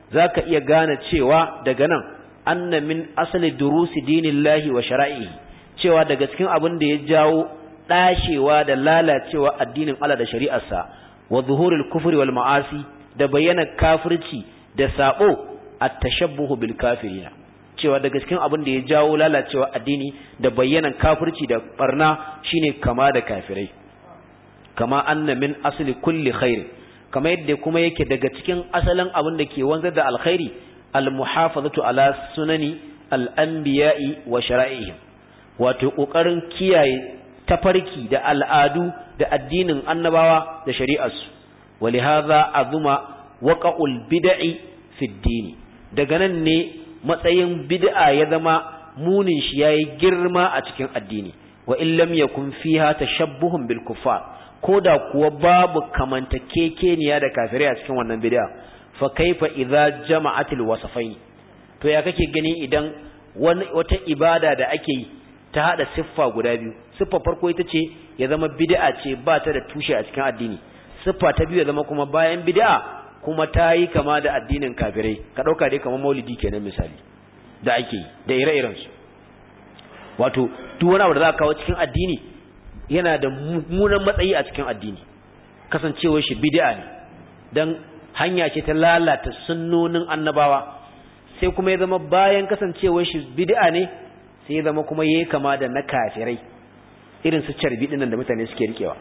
zaka iya gane cewa daga nan anna min asali durusi dinillahi wa shara'ihi cewa daga cikin abin da ya jawo dashewa da lalacewa addinin Allah da shari'arsa wa zuhurul kufri wal ma'asi da bayyana kafirci da sabo at-tashabbuhu bil kafirina cewa daga cikin abin da ya jawo lalacewa addini da bayyana kafirci da barna shine kama da kafirai kama anna min asli kulli khair kama yadda kuma yake daga cikin asalin abin da ke wanzar da alkhairi al-muhafazatu ala sunani al-anbiya'i wa shara'ihim wato kokarin kiyaye tafarki da al'adu da addinin annabawa da shari'arsu walihaza azuma waqa'ul bid'i fi dini daga nan ne matsayin bid'a ya zama munin shi yayi girma a cikin addini wa in lam yakun fiha tashabbuhun bil kuffar koda kuwa babu kamantakekeniya da kafirai a cikin wannan bid'a fa kaifa idza jama'atil wasafain to ya kake gani idan wata ibada da ake yi ta hada siffa guda biyu siffa farko ita ce ya zama bid'a ce ba ta da tushe a cikin addini siffa ta biyu ya zama kuma bayan bid'a kuma ta yi kama da addinin kafirai ka dauka dai kamar maulidi kenan misali da ake yi da ire-iren su wato duk wani abu da za ka kawo cikin addini yana da mummunan matsayi a cikin addini kasancewar shi bid'a ne dan hanya ce ta lalata sunnonin annabawa sai kuma ya zama bayan kasancewar shi bid'a ne sai ya zama kuma yayi kama da na kafirai irin su carbi dinnan da mutane suke rikewa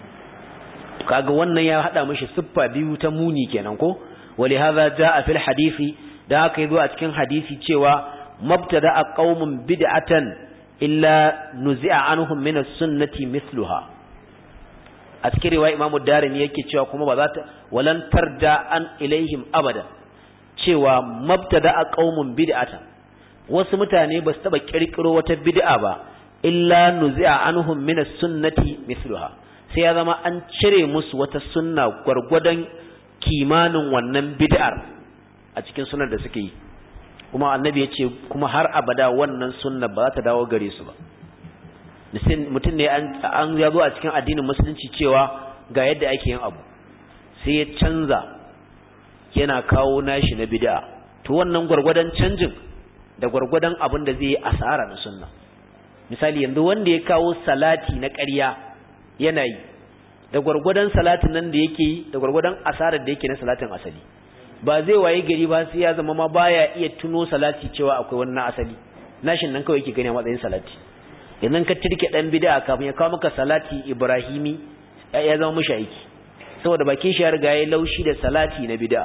kaga wannan ya hada mishi siffa biyu ta muni kenan ko wali hadha jaa fil hadisi da haka yazo a cikin hadisi cewa mabtada qaumun bid'atan illa nuzi'a anhum min as-sunnati mithluha a cikin riwaya imamu darimi yake cewa kuma ba za ta walan tarda an ilaihim abada cewa mabtada qaumun bid'atan wasu mutane ba su taba kirkiro wata bid'a ba illa nuzi'a anhum min as-sunnati mithluha sai ya zama an cire musu wata sunna gwargwadon kimanin wannan bid'ar a cikin sunan da suke yi kuma annabi ya ce kuma har abada wannan sunna ba za ta dawo gare su ba mutum ne an ya zo a cikin addinin musulunci cewa ga yadda ake yin abu sai ya canza yana kawo nashi na bid'a to wannan gwargwadon canjin da gwargwadon abin da zai yi asara na sunna misali yanzu wanda ya kawo salati na ƙarya yana yi da gwargwadon salatin nan da yake yi da gwargwadon asarar da yake na salatin asali ba zai waye gari ba sai ya zama ma baya iya tuno salati cewa akwai wani na asali nashin nan kawai yake gani a matsayin salati idan ka tirke dan bid'a kafin ya kawo maka salati ibrahimi ya zama mushi aiki saboda bakin shi ya riga ya laushi da salati na bid'a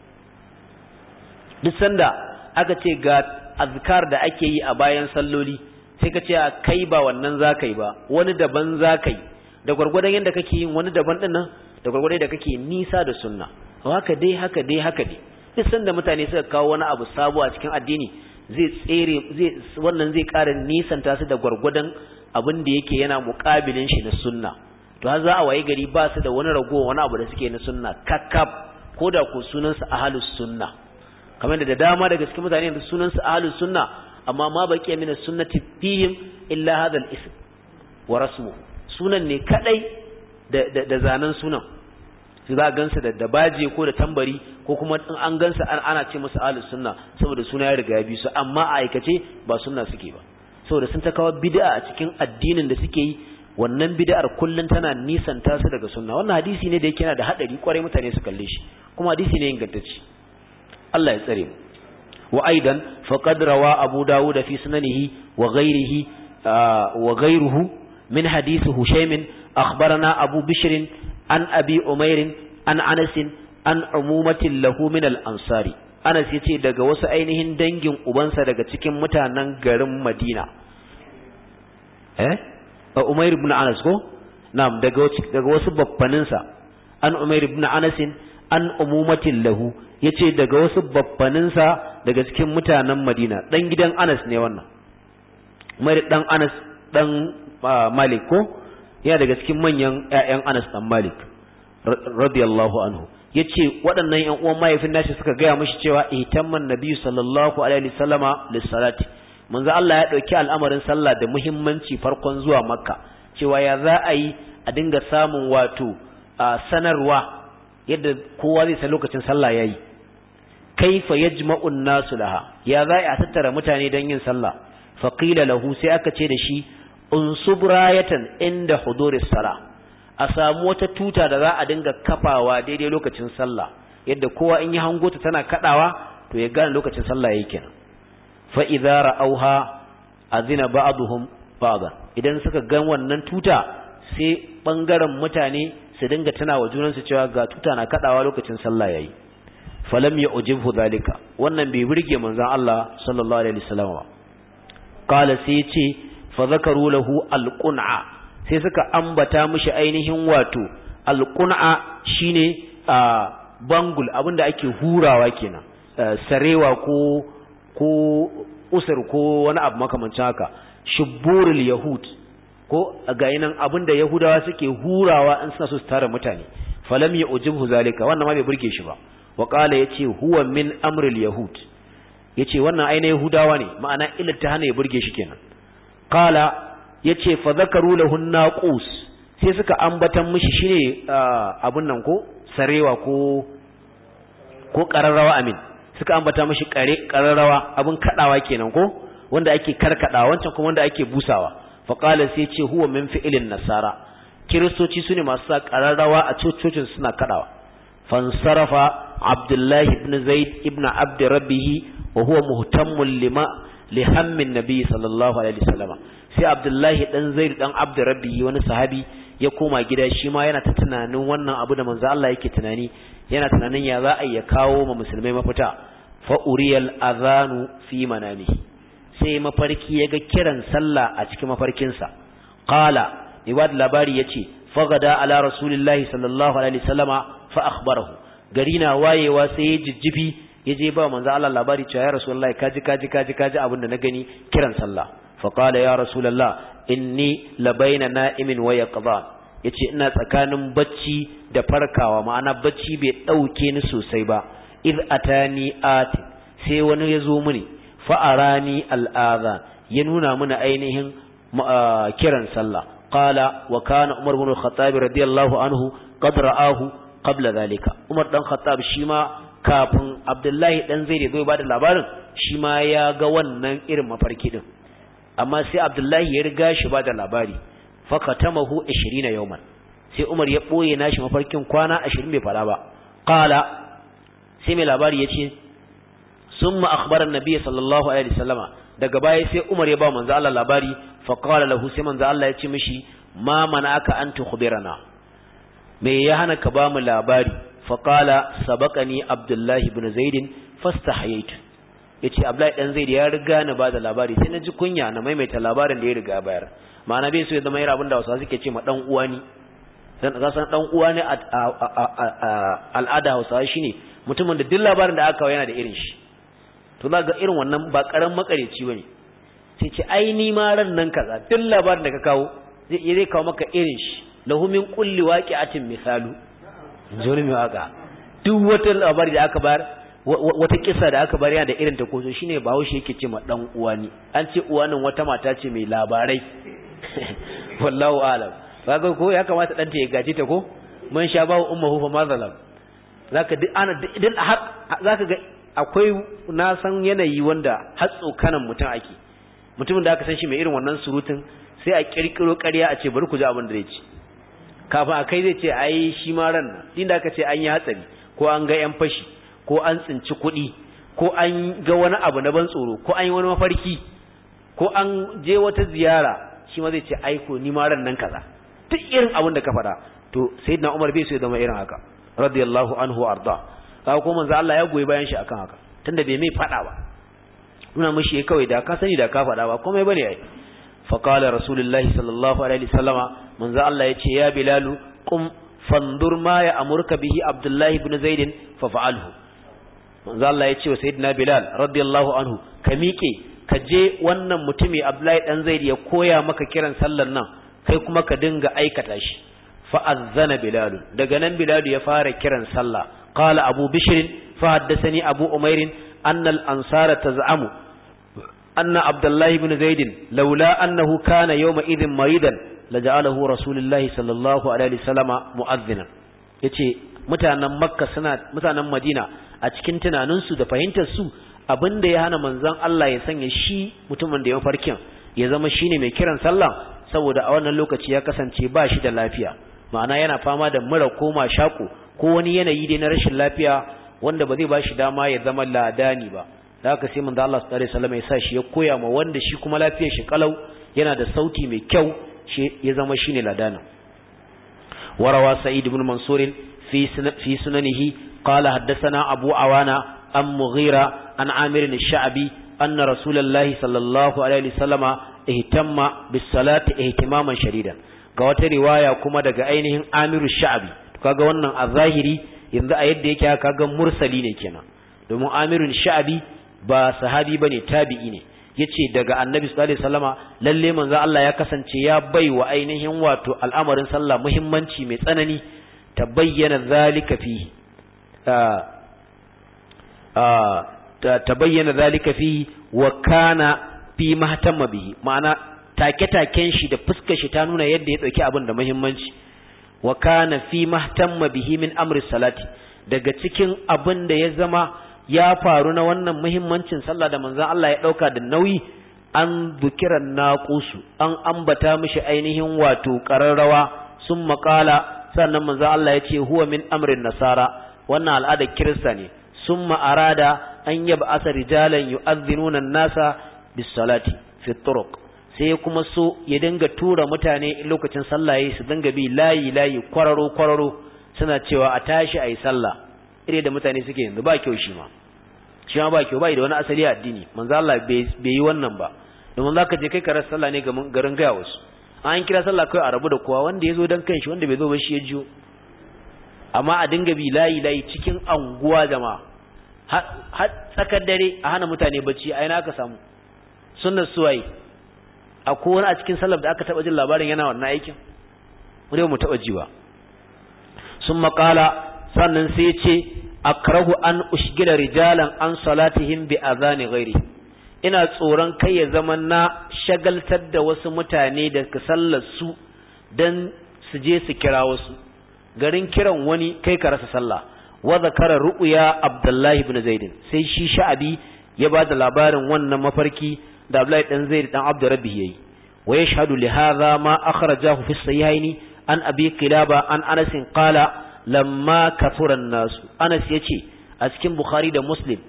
duk sanda aka ce ga azkar da ake yi a bayan salloli sai ka ce kai ba wannan zakai ba wani daban zakai da gwargwadon yadda kake yin wani daban din nan da gwargwadon da kake nisa da sunna haka dai haka dai haka dai duk sanda mutane suka kawo wani abu sabo a cikin addini zai tsere zai wannan zai ƙara nisanta su da gwargwadon abin da yake yana muƙabilin shi na sunna to har za a waye gari ba su da wani ragowa wani abu da suke na sunna kakkab ko da ko sunan su ahlus sunna kamar da dama daga cikin mutane da sunan su ahlus sunna amma ma baqiya min sunnati fihim illa hadha al-ism wa rasmu sunan ne kadai da da zanen sunan su za a gansa da dabaje ko da tambari ko kuma in an gansa ana ce musu ahlus sunna saboda suna ya riga ya bi su amma a aikace ba sunna suke ba saboda sun ta kawo bid'a a cikin addinin da suke yi wannan bid'ar kullun tana nisanta su daga sunna wannan hadisi ne da yake yana da hadari kwarai mutane su kalle shi kuma hadisi ne ingantacce Allah ya tsare mu wa aidan faqad rawa abu dawud fi sunanihi wa ghairihi wa ghairuhu min hadisi hushaymin akhbarana abu bishr an abi umairin an anasin an umumatin lahu min al-ansari anas yace daga wasu ainihin dangin ubansa daga cikin mutanen garin madina eh umair ibn anas ko na'am daga daga wasu baffaninsa an umair ibn anas an umumatin lahu yace daga wasu baffaninsa daga cikin mutanen madina dan gidan anas ne wannan umair dan anas dan malik ko yana daga cikin manyan ƴaƴan Anas dan Malik radiyallahu anhu yace waɗannan ƴan uwan mahaifin nashi suka gaya mishi cewa ihtamman nabiyyu sallallahu alaihi wasallama lis-salati manzo Allah ya dauki al'amarin sallah da muhimmanci farkon zuwa Makka cewa ya za a yi a dinga samun wato sanarwa yadda kowa zai san lokacin sallah yayi kaifa yajma'u an-nasu laha ya za a tattara mutane don yin sallah fa qila lahu sai aka ce da shi unsub rayatan inda huduris sala a samu wata tuta da za a dinga kafawa daidai lokacin sallah yadda kowa in yi hango ta tana kadawa to ya gane lokacin sallah yake kenan fa idza ra'awha azina ba'dhum ba'dan idan suka ga wannan tuta sai bangaren mutane su dinga tana wa junansu cewa ga tuta na kadawa lokacin sallah yayi falam ya ujibhu zalika wannan bai burge manzon Allah sallallahu alaihi wasallam ba qala sai ce fa zakaru lahu alqun'a sai suka ambata mishi ainihin wato alqun'a shine bangul abinda ake hurawa kenan sarewa ko ko usur ko wani abu makamancin haka shuburul yahud ko ga yinan abinda yahudawa suke hurawa in suna so su tara mutane falam ya ujibhu zalika wannan ma bai burge shi ba wa qala yace huwa min amril yahud yace wannan aina yahudawa ne ma'ana illar ta hana ya burge shi kenan qala yace fa zakaru lahu naqus sai suka ambatan mishi shine abun nan ko sarewa ko ko qararrawa amin suka ambata mishi kare qararrawa abun kadawa kenan ko wanda ake karkadawa wancan kuma wanda ake busawa fa qala sai yace huwa min fi'lin nasara kiristoci sune masu sa qararrawa a cococin suna kadawa fansarafa abdullahi ibn zaid ibn abd rabbih wa huwa muhtammun lima lihammin nabi sallallahu alaihi wasallam sai abdullahi dan zaid dan abd rabbih wani sahabi ya koma gida shi ma yana ta tunanin wannan abu da manzo Allah yake tunani yana tunanin ya za a ya kawo ma musulmai mafita fa uriyal adhanu fi manami sai mafarki ya ga kiran sallah a cikin mafarkinsa qala ibad labari yace fagada ala rasulillahi sallallahu alaihi wasallama fa akhbarahu gari na wayewa sai ya jijjifi ya je ba manzo Allah labari cewa ya rasulullahi kaji kaji kaji kaji abin da na gani kiran sallah fa qala ya rasulullah inni labaina na'imin wa yaqza yace ina tsakanin bacci da farkawa ma'ana bacci bai dauke ni sosai ba id atani ati sai wani ya zo mini fa arani al'adha ya nuna mini ainihin kiran sallah qala wa kana umar ibn al-khattab radiyallahu anhu qad ra'ahu qabla zalika Umar dan Khattab shi ma kafin Abdullahi dan Zaid ya ba da labarin shi ma ya ga wannan irin mafarki din amma sai Abdullahi ya riga shi ba da labari fakatamahu 20 yawman sai Umar ya boye nashi mafarkin kwana 20 bai fara ba qala sai mai labari yace summa akhbara an-nabiy sallallahu alaihi wasallama daga baya sai Umar ya ba manzo Allah labari fa qala lahu sai manzo Allah ya ce mishi ma mana'aka an tukhbirana me ya hana ka ba mu labari faƙala sabaqani abdullahi ibn zaidin fastahayaitu yace abdullahi dan zaid ya riga ni ba da labari sai na ji kunya na maimaita labarin da ya riga bayar ma'ana bai so ya zama irin abin da wasu suke ce ma dan uwa ni dan ga san dan uwa ne al'ada Hausawa shine mutumin da duk labarin da aka kawo yana da irin shi to za ga irin wannan ba karan makareci bane sai ce ai ni ma ran nan kaza duk labarin da ka kawo zai zai kawo maka irin shi lahu min kulli waqi'atin misalu jori mai waka duk wata labari da aka bayar wata kissa da aka bayar yana da irin ta koso shine bahaushe yake ce ma dan uwani an ce uwanin wata mata ce mai labarai wallahu alam kaga ko ya kamata dan ta ya gaji ta ko man sha bawo ummuhu fa mazalam zaka duk ana duk zaka ga akwai na san yanayi wanda har tsokanan mutum ake mutumin da aka san shi mai irin wannan surutun sai a kirkiro ƙarya a ce bari ku ji abin da zai ci kafin a kai zai ce ai shi ma ran nan inda aka ce an yi hatsari ko an ga yan fashi ko an tsinci kuɗi ko an ga wani abu na ban tsoro ko an yi wani mafarki ko an je wata ziyara shi ma zai ce ai ko ni ma ran nan kaza duk irin abin da ka faɗa to sayyidina Umar bai so ya zama irin haka radiyallahu anhu arda kaga ko manzo Allah ya goyi bayan shi akan haka tunda bai mai faɗa ba nuna mishi kawai da ka sani da ka faɗa ba komai bane ai فقال رسول الله صلى الله عليه وسلم من ذا الله يتي يا بلال قم فانظر ما يأمرك به عبد الله بن زيد ففعله من ذا الله يتي وسيدنا بلال رضي الله عنه كميكي kaje wannan mutumi Abdullahi dan Zaid ya koya maka kiran sallar nan kai kuma ka dinga aikata shi fa azzana Bilal daga nan Bilal ya fara kiran sallah qala Abu Bishr fa haddathani Abu Umair anna al-ansara taz'amu أن عبد الله بن زيد لولا أنه كان يومئذ مريضا لجعله رسول الله صلى الله عليه وسلم مؤذنا yace mutanen makka suna mutanen madina a cikin tunaninsu da fahimtar su abin da ya hana manzon Allah ya sanya shi mutumin da ya farkin ya zama shine mai kiran sallah saboda a wannan lokaci ya kasance ba shi da lafiya ma'ana yana fama da mura ko mashaƙo ko wani yanayi dai na rashin lafiya wanda ba zai ba shi dama ya zama ladani ba da haka sai manzo Allah sallallahu alaihi wasallam ya sa shi ya koya ma wanda shi kuma lafiyar shi kalau yana da sauti mai kyau shi ya zama shine ladana warawa sa'id ibn mansur fi fi sunanihi qala haddathana abu awana an mughira an amir ash-sha'bi anna rasulullahi sallallahu alaihi wasallama ihtamma bis salati ihtimaman shadidan ga wata riwaya kuma daga ainihin amiru sha'bi kaga wannan a zahiri yanzu a yadda yake kaga mursali ne kenan domin amirun sha'bi ba sahabi bane tabi'i ne yace daga annabi sallallahu alaihi wasallama lalle manzo Allah ya kasance ya bai wa ainihin wato al'amarin sallah muhimmanci mai tsanani ta bayyana zalika fi ta bayyana zalika fi wa kana fi mahtamma bihi ma'ana take-taken shi da fuskar shi ta nuna yadda ya dauki abin da muhimmanci wa kana fi mahtamma bihi min amri salati daga cikin abin da ya zama ya faru na wannan muhimmancin sallah da manzon Allah ya dauka da nauyi an bukiran naqusu an ambata mishi ainihin wato qararrawa sun makala sannan manzon Allah ya ce huwa min amrin nasara wannan al'adar kirista ne summa arada an yaba asa rijalan yu'adhdhinuna an-nasa bis-salati fi turuq sai kuma so ya dinga tura mutane lokacin sallah yayi su dinga bi layi layi kwararo kwararo suna cewa a tashi ayi sallah ire da mutane suke yanzu ba kyau shi ma shi ma ba kyau bai da wani asali a addini manzo Allah bai yi wannan ba domin zaka je kai karar sallah ne garin gaya wasu an kira sallah kai a rabu da kowa wanda ya zo dan kanshi wanda bai zo ba shi ya jiyo amma a dinga bi layi layi cikin anguwa jama'a har tsakar dare a hana mutane bacci a ina aka samu sunnar suwaye a kowane a cikin sallar da aka taba jin labarin yana wannan aikin mu mu taba ji ba sun makala sannan sai ce akrahu an ushgila rijalan an salatihim bi azani ghairi ina tsoron kai ya zama na shagaltar da wasu mutane da ka sallar su dan su je su kira wasu garin kiran wani kai ka rasa sallah wa zakara ru'ya abdullahi ibn zaid sai shi sha'abi ya bada labarin wannan mafarki da abdullahi dan zaid dan abdu rabbi yayi wa yashhadu li hadha ma akhrajahu fi sahihaini an abi qilaba an anas qala lamma kathura an-nas anas yace a cikin bukhari da muslim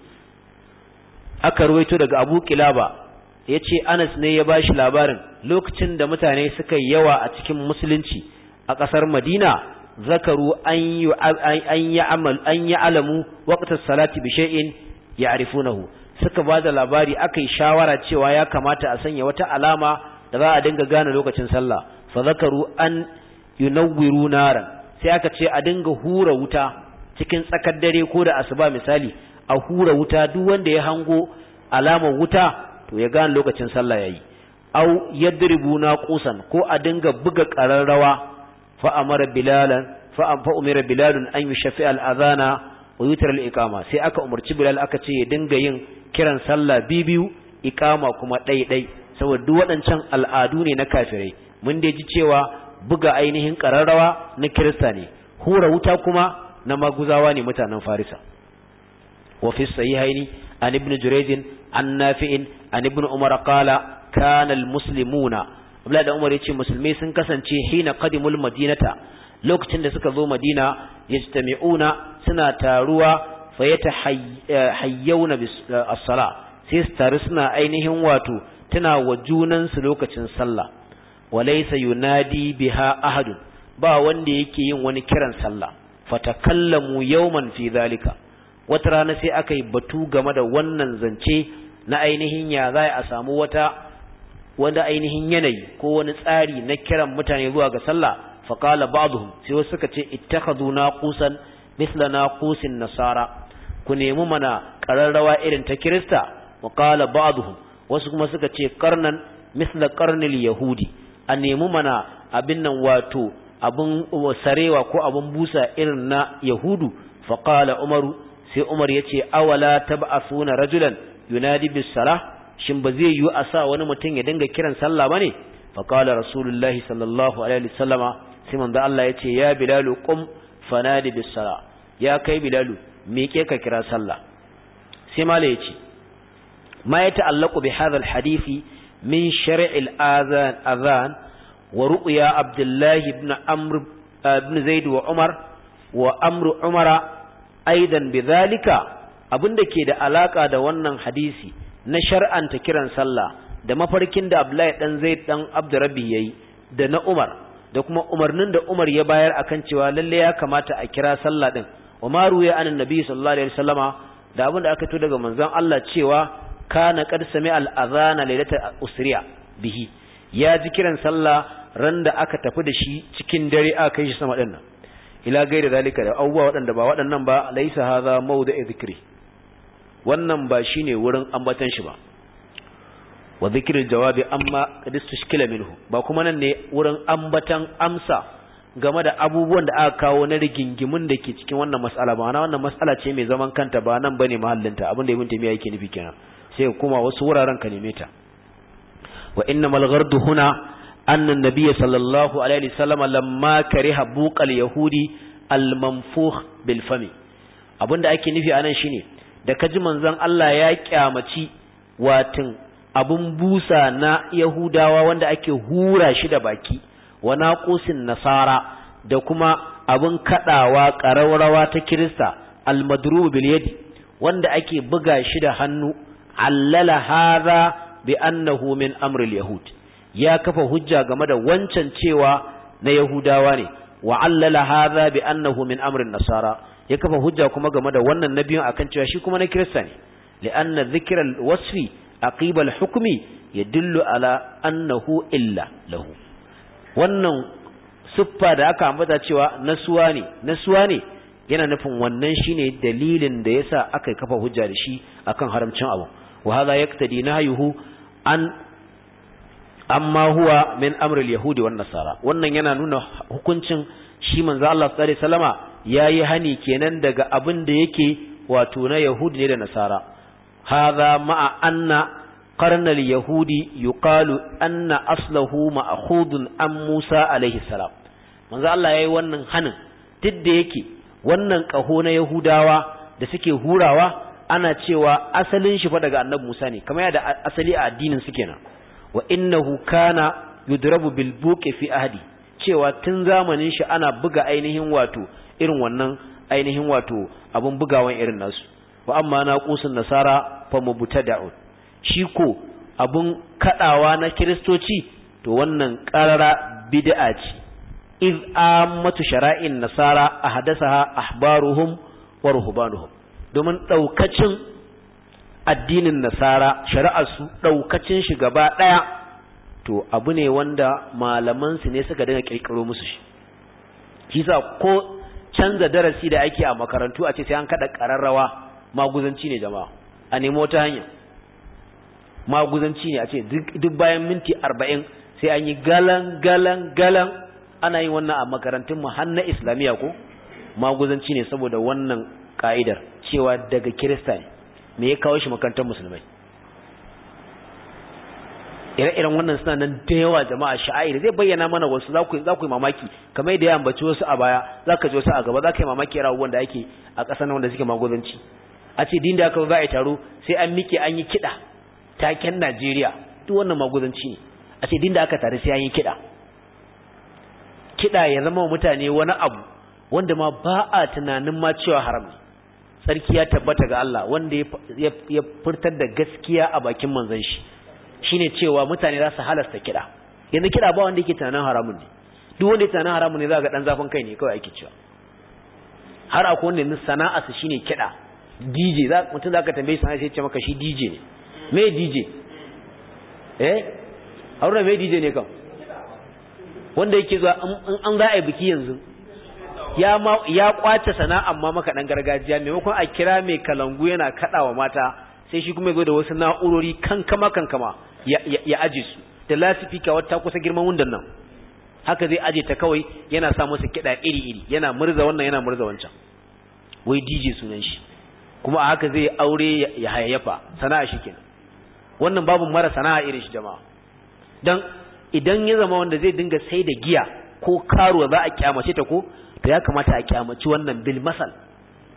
aka ruwaito daga abu qilaba yace anas ne ya bashi labarin lokacin da mutane suka yawa a cikin musulunci a kasar madina zakaru an yi amal an yi alamu waqtas salati bi shay'in ya'rifunahu suka bada labari akai shawara cewa ya kamata a sanya wata alama da za a dinga gane lokacin sallah fa zakaru an yunawwiru naran sai aka ce a dinga hura wuta cikin tsakar dare ko da asuba misali a hura wuta duk wanda ya hango alamar wuta to ya gane lokacin sallah yayi au yadribuna qusan ko a dinga buga qararrawa فأمر بلالا فأمر بلال أن يشفع الأذان ويتر الإقامة سي أكا أمرت بلال أكا تي دنگا ين كيران صلى بيبيو إقامة كما داي داي سوى دوات انشان الآدوني نكافري من دي جيوا buga ainihin ƙararrawa na kirista ne hura wuta kuma na maguzawa ne mutanen farisa wa fi sahihaini an ibn jurayj an nafi'in an ibn umar qala kana al muslimuna Abdullahi da Umar yace musulmai sun kasance hina qadimul madinata lokacin da suka zo Madina yajtami'una suna taruwa fayatahayyawna bis as-sala sai su taru suna ainihin wato tana wa junan su lokacin sallah walaysa yunadi biha ahadun ba wanda yake yin wani kiran sallah fatakallamu yawman fi zalika wata rana sai aka yi batu game da wannan zance na ainihin ya za a samu wata wanda ainihin yanayi ko wani tsari na kiran mutane zuwa ga sallah faqala ba'dhum sai wasu suka ce ittakhadhu naqusan mithla naqusin nasara ku nemi mana qararrawa irin ta kirista wa qala ba'dhum wasu kuma suka ce qarnan mithla qarnil yahudi a nemi mana abin nan wato abun sarewa ko abun busa irin na yahudu faqala umaru sai umar yace awala tab'athuna rajulan yunadi bis salah shin ba zai yiwu a sa wani mutum ya dinga kiran sallah ba ne faƙala rasulullahi sallallahu alaihi wasallama sai manzo Allah ya ce ya bilalu qum fanadi bis sala ya kai bilalu miƙe ka kira sallah sai mala yace ma ya ta'allaqu bi hadha al-hadisi min shar'il azan azan wa ru'ya abdullah ibn amr ibn zaid wa umar wa amru umara aidan bidhalika abinda ke da alaka da wannan hadisi na shar'anta kiran sallah da mafarkin da abdullahi dan zaid dan abdurrabbi yayi da na umar da kuma umarnin da umar ya bayar akan cewa lalle ya kamata a kira sallah din wa ma ruya anan nabi sallallahu alaihi wasallama da abin da aka to daga manzon Allah cewa kana qad sami al adhana lailata usriya bihi ya ji kiran sallah ran da aka tafi da shi cikin dare aka kai shi sama din nan ila gaida zalika da abubuwa waɗanda ba waɗannan ba laisa hadha mawdu'u dhikri wannan ba shine wurin ambatan shi ba wa dhikril jawabi amma qad istushkila minhu ba kuma nan ne wurin ambatan amsa game da abubuwan da aka kawo na rigingimun da ke cikin wannan mas'ala ba na wannan mas'ala ce mai zaman kanta ba nan bane mahallinta abin da ibn taymiya yake nufi kenan sai kuma wasu wuraren ka neme ta wa innamal ghardu huna anna an-nabiy sallallahu alaihi wasallam lamma kariha buqal yahudi al-manfukh bil fami abinda ake nufi anan shine da kaji manzon Allah ya kyamaci watin abun busa na yahudawa wanda ake hura shi da baki wa naqusin nasara da kuma abun kadawa ƙararrawa ta kirista al-madrub bil yadi wanda ake buga shi da hannu allala hadha bi annahu min amri al-yahud ya kafa hujja game da wancan cewa na yahudawa ne wa allala hadha bi annahu min amri nasara ya kafa hujja kuma game da wannan nabiyin akan cewa shi kuma na kirista ne li'anna dhikra al-wasfi aqiba al-hukmi yadullu ala annahu illa lahu wannan siffa da aka ambata cewa nasuwa ne nasuwa ne yana nufin wannan shine dalilin da yasa aka kafa hujja da shi akan haramcin abu wa hadha yaqtadi nahyuhu an amma huwa min amri al-yahudi wan nasara wannan yana nuna hukuncin shi manzo Allah sallallahu alaihi wasallama yayi hani kenan daga abin da yake wato na yahudi ne da nasara hadha ma'a anna qarna al-yahudi yuqalu anna aslahu ma'khudun an Musa alaihi salam manzo Allah yayi wannan hanin duk da yake wannan kaho na yahudawa da suke hurawa ana cewa asalin shi fa daga annabi Musa ne kamar yadda asali a addinin su kenan wa innahu kana yudrabu bil buqi fi ahdi cewa tun zamanin shi ana buga ainihin wato irin wannan ainihin wato abun bugawan irin nasu wa amma naqusun nasara fa mubtada'un shi ko abun kadawa na kiristoci to wannan qarara bid'a ce iz ammatu shara'in nasara ahdathaha ahbaruhum wa ruhbanuhum domin daukacin addinin nasara shari'arsu daukacin shi gaba daya to abu ne wanda malaman su ne suka dinga kirkiro musu shi shi sa ko canza darasi da ake a makarantu a ce sai an kada kararrawa maguzanci ne jama'a a nemo ta hanya maguzanci ne a ce duk bayan minti arba'in sai an yi galan galan galan ana yin wannan a makarantun mu har na islamiyya ko maguzanci ne saboda wannan ka'idar cewa daga kirista ne me ya kawo shi makarantar musulmai ire-iren wannan suna nan da yawa jama'a sha'air zai bayyana mana wasu za ku yi mamaki kamar yadda ya ambaci wasu a baya za ka ji wasu a gaba za ka yi mamaki yara abubuwan da ake a ƙasar nan wanda suke maguzanci a ce din da aka za a yi taro sai an mike an yi kiɗa taken najeriya duk wannan maguzanci ne a ce din da aka tare sai an yi kiɗa kiɗa ya zama wa mutane wani abu wanda ma ba a tunanin ma cewa haram ne sarki ya tabbata ga Allah wanda ya furtar da gaskiya a bakin manzon shi shine cewa mutane za su halasta kiɗa yanzu kiɗa ba wanda yake tunanin haramun ne duk wanda yake tunanin haramun ne za ga dan zafin kai ne kawai ake cewa har akwai wanda yanzu sana'a su shine kiɗa DJ za mutum za ka tambaye sana'a sai ce maka shi DJ ne me DJ eh haruna me DJ ne kam wanda yake zuwa in an za a yi biki yanzu ya ma ya kwace sana'a amma maka dan gargajiya maimakon a kira mai kalangu yana kadawa mata sai shi kuma ya zo da wasu na'urori kankama kankama ya aje su da lasifika wata kusa girman wundan nan haka zai aje ta kawai yana sa musu kiɗa iri-iri yana murza wannan yana murza wancan wai DJ sunan shi kuma a haka zai aure ya hayayyafa sana'a shi kenan wannan babu mara sana'a irin shi jama'a dan idan ya zama wanda zai dinga sai da giya ko karuwa za a kyamace ta ko to ya kamata a kyamaci wannan bil masal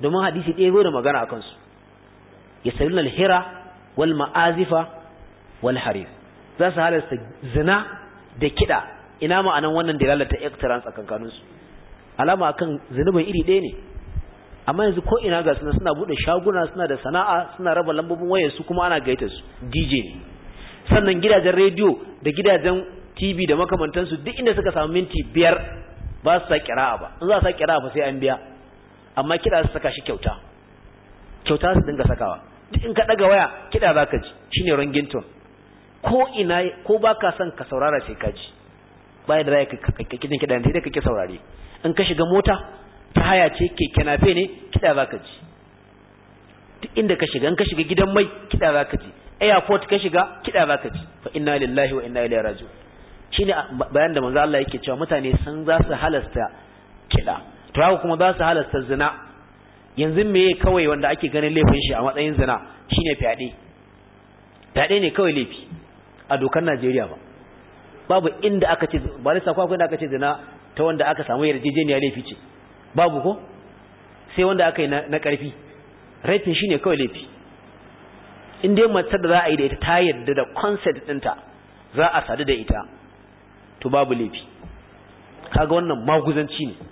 domin hadisi ɗaya zo da magana a kansu ya sayi alhira wal ma'azifa wal harif za su halasta zina da kiɗa ina ma'anan wannan da lalata ektaran tsakankaninsu alama akan zunubin iri ɗaya ne amma yanzu ko ina ga suna suna buɗe shaguna suna da sana'a suna raba lambobin wayar su kuma ana gaita su DJ ne sannan gidajen rediyo da gidajen TV da makamantansu duk inda suka samu minti biyar ba su sa kira'a ba in za su sa kira'a ba sai an biya amma kiɗa su saka shi kyauta kyauta su dinga sakawa duk in ka ɗaga waya kiɗa za ka ji shine ringington ko ina ko ba ka son ka saurara sai ka ji baya da za ka kiɗin kiɗa sai dai kake saurare in ka shiga mota ta haya ce keke nafe ne kiɗa za ka ji duk inda ka shiga in ka shiga gidan mai kiɗa za ka ji airport ka shiga kiɗa za ka ji fa inna lillahi wa inna ilaihi raji'un shine bayan da manzo Allah yake cewa mutane san za su halasta kiɗa to haka kuma za su halasta zina yanzu me kawai wanda ake ganin laifin shi a matsayin zina shine fyaɗe fyaɗe ne kawai laifi a dokar Najeriya ba babu inda aka ce ba lissa akwai inda aka ce zina ta wanda aka samu yarjejeniya laifi ce babu ko sai wanda aka yi na ƙarfi raifin shine kawai laifi in dai matar da za a yi da ita ta yarda da concept ɗinta za a sadu da ita to babu laifi kaga wannan maguzanci ne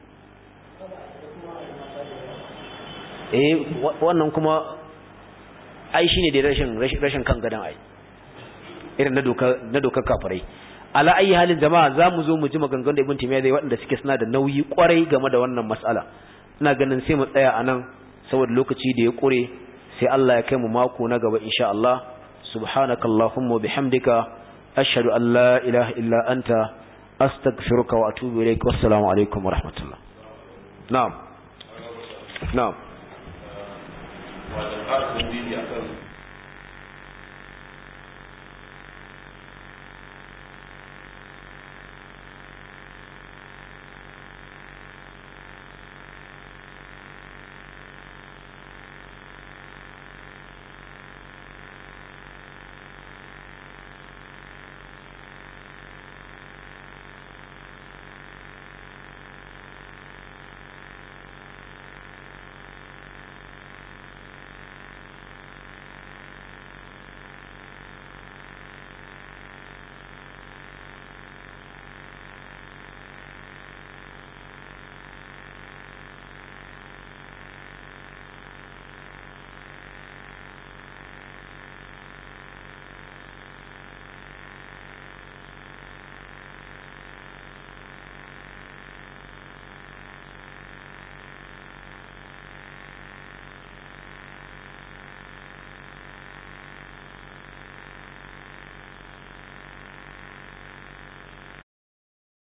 eh wannan kuma ai shine da rashin rashin kan gadan ai irin na doka na dokar kafirai ala ayi halin jama'a zamu zo mu ji maganganun da Ibn Taymiyyah zai waɗanda suke suna da nauyi kwarai game da wannan mas'ala ina ganin sai mu tsaya anan saboda lokaci da ya kure sai Allah ya kai mu mako na gaba insha Allah subhanakallahumma wa bihamdika ashhadu an la ilaha illa anta astaghfiruka wa atubu ilaik wassalamu alaikum wa rahmatullah na'am na'am wajen ƙarfin bidiyo akan